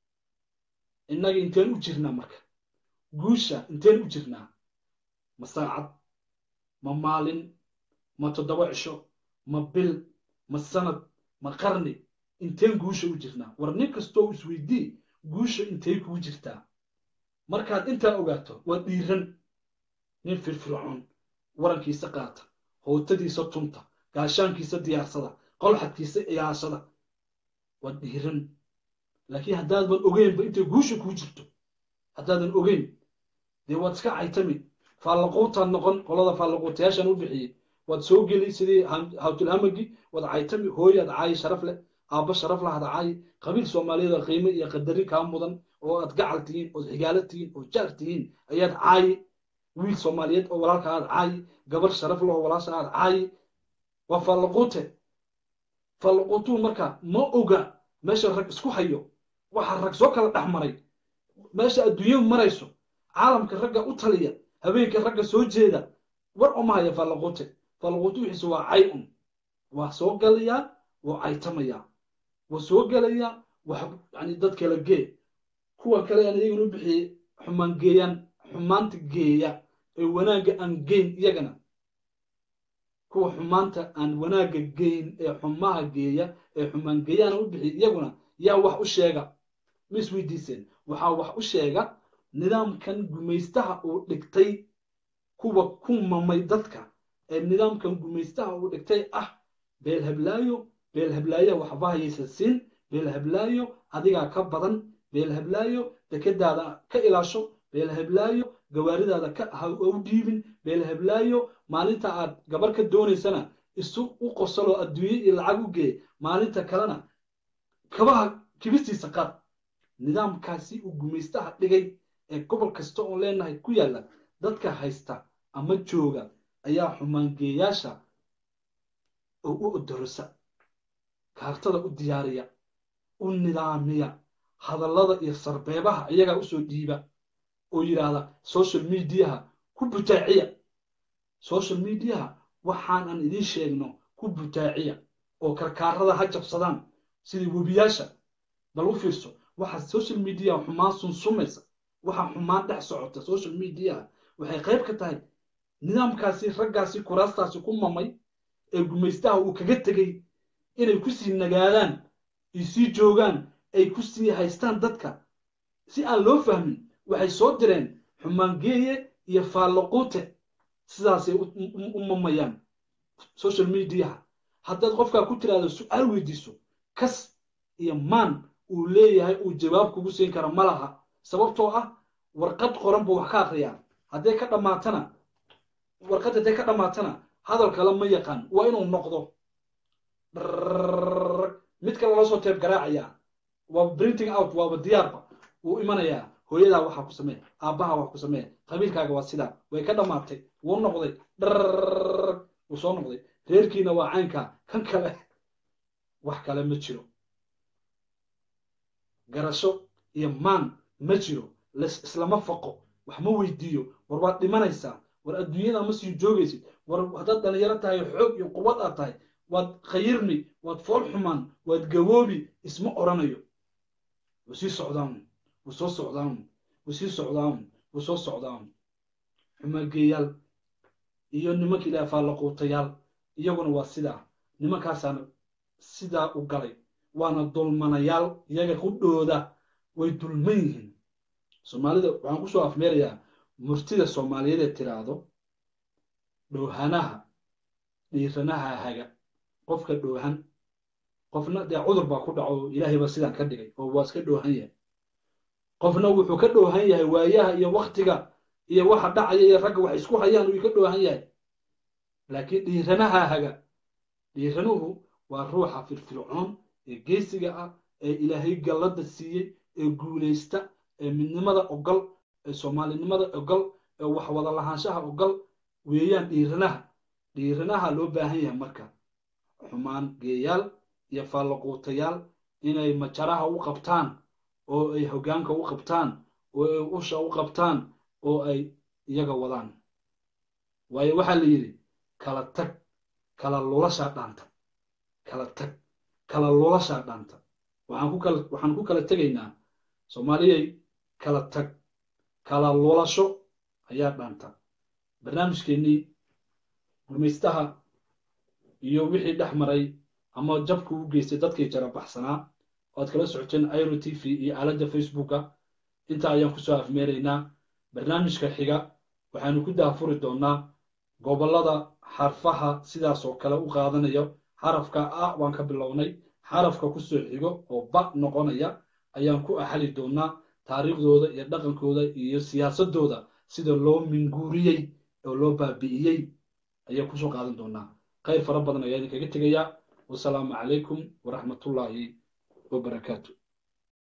innaga inteen u jirnaa marka guusha inteen u jirnaa ma saacad ma maalin ma toddoba cisho ma bil ma sanad ma qarni inteen guusha u jirnaa war nin kastoo isweydii guusha intay kugu jirtaa markaad intaa ogaato waa dhiiran nin firfircoon warankiisa qaata hootadiisa tunta gaashaankiisa diyaarsada qolxadkiisa ilaashada waa dhiiran laakiin haddaadan ogeynba intay guusha kuu jirto haddaadan ogeyn dee waad iska caytami faallaquutaad noqon qolada faallaquutayaashan u bixiyey waad soo geli sidii hawtulhamagi waad caytami hooyaad caayi sharaf leh aabba sharaf lahaad caayi qabiil soomaaliyeed oo qiime iyo qadarin kaa mudan oo aad gacal tihiin ood xigaalo tihiin oo jaar tihiin ayaad caayi wiil soomaaliyeed oo walaalka aad caayi gabar sharaf leh oo walaasha aad caayi waa faallaquute faallaquutuhu marka ma oga meesha rag isku hayo waxaa rag soo kala dhex maray meesha adduunyadu marayso caalamka ragga u taliya habeenka ragga soo jeeda war uma haya faallaquute faallaquute wixiise waa cay un waa soo galayaa waa caytamayaa waa soo gelayaa wax yani dad kala gee kuwa kale aan iyagana u bixiyey xumaan geeyaan xumaanta geeya ee wanaagga aan geyn iyagana kuwa xumaanta aan wanaagga geyn ee xumaha geeya ee xumaan geeyaana u bixiy iyaguna yaa wax u sheega ma isweydiiseen waxaa wax u sheega nidaamkan gumaystaha uu dhigtay kuwa ku mamay dadka ee nidaamkan gumaystaha uu dhigtay ah beel hablaayo beel hablaayaha waxba hayaysa siin beel hablaayo adigaa ka badan beel hablaayo dekadaada ka ilaasho beel hablaayo gawaaridaada ka ha u dhiibin beel hablaayo maalinta aad gabar ka doonaysana isu u qosaloo adduunye iyo lacag u gee maalinta kalena kabaha kibistiisa qaad nidaamkaasi uu gumaystaha dhigay ee gobol kasta oon leenahay ku yaalla dadka haysta ama jooga ayaa xumaangeeyaasha oo u odorosa kaartada u diyaariya u nidaamiya hadallada iyo sarbeebaha iyagaa usoo dhiiba oo yidhaahda social mediaha ku butaaciya social mediaha waxaan aan idiin sheegno ku butaaciya oo karkaarada ha jabsadaan sidii webiyaasha bal u fiirso waxaa social mediaha xumaan sunsumaysa waxaa xumaan dhex socota social mediaha waxay qayb ka tahay nidaamkaasi raggaasi kuraastaasi ku mamay ee gumaystaha uu kaga tegey inay ku sii nagaadaan ay sii joogaan ay ku sii haystaan dadka si aan loo fahmin waxay soo direen xumaangeeye iyo faallaquute sidaasay u mamayaan social mediaha haddaad qofkaa ku tiraahdo su-aal weydiiso kas iyo maan uu leeyahay uu jawaab kugu siin kara ma laha sababtoo ah warqad qoran buu wax ka akriyaa hadday ka dhammaatana warqad hadday ka dhammaatana hadal kale ma yaqaan waa inuu noqdo mid kale loo soo teeb garaacayaa waa printing out waaba diyaarba wuu imanayaa hooyadaa waxaa ku samee aabbaha wax ku samee qabiilkaaga waa sidaa way ka dhammaatay wuu noqday dharr wuu soo noqday reerkiina waa caynkaa kan kale wax kale ma jiro garasho iyo maan ma jiro islama faqo wax ma weydiiyo war waad dhimanaysaa war adduunyada ma sii joogaysid war haddaad dhalinyaro tahay xoog iyo quwad aad tahay waad khayirmi waad fool xumaan waad gawoobi isma oranayo wuu sii socdaan wuu soo socdaan wuu sii socdaan wuu soo socdaan xumaageeyaal iyo nimanka ilaah faallaquutayaal iyaguna waa sidaa nimankaasaana sidaa u galay waana dulmanayaal iyaga qudhooda way dulman yihiin soomaalida waxaan kusoo afmeerayaa murtida soomaaliyeed ee tiraahdo dhowhanaha dhiiranaha haga qofka dhowhan qofna dee cudur baa ku dhaco ilaahay baa sidaan ka dhigay oo waa iska dhowhan yahay qofna wuxuu ka dhowhan yahay waayaha iyo waktiga iyo waxa dhacaya iyo ragga wax isku hayaan uu ka dhowhan yahay laakiin dhiiranaha haga dhiiranuhu waa ruuxa firfircoon ee geesiga ah ee ilaahay gallada siiyey ee guulaysta ee midnimada ogol ee soomaalinimada ogol ee wax wada lahaanshaha ogol weeyaan dhiiranaha dhiiranaha loo baahan yahay marka xumaan geeyaal iyo faallaquutayaal inay majaraha u qabtaan oo ay hoggaanka u qabtaan oo ay usha u qabtaan oo ay iyaga wadaan waayo waxaa la yidhi kala tag kala lulashaa dhaanta kala tag kala lulashaa dhaanta waxaan ku kala waxaan ku kala tegaynaa soomaaliyay kala tag kala lulasho ayaa dhaanta barnaamijkeennii gumaystaha iyo wixii dhex maray ama jabku u geystay dadkii jarabaxsanaa oad kala socoteen iro t v iyo aaladda facebooka intaa ayaan kusoo afmeeraynaa barnaamijka xiga waxaanu ku daafuri doonnaa gobollada xarfaha sidaas oo kale u qaadanayo xarafka a waan ka bilownay xarafka kusoo xigo oo ba noqonaya ayaan ku axali doonnaa taariikhdooda iyo dhaqankooda iyo siyaasadooda sida loo minguuriyey oo loo baabi'iyey ayaan kusoo qaadan doonnaa khayr fara badan ayaa idinkaga tegayaa wasalaamu calaykum waraxmatullaahi wabarakaatu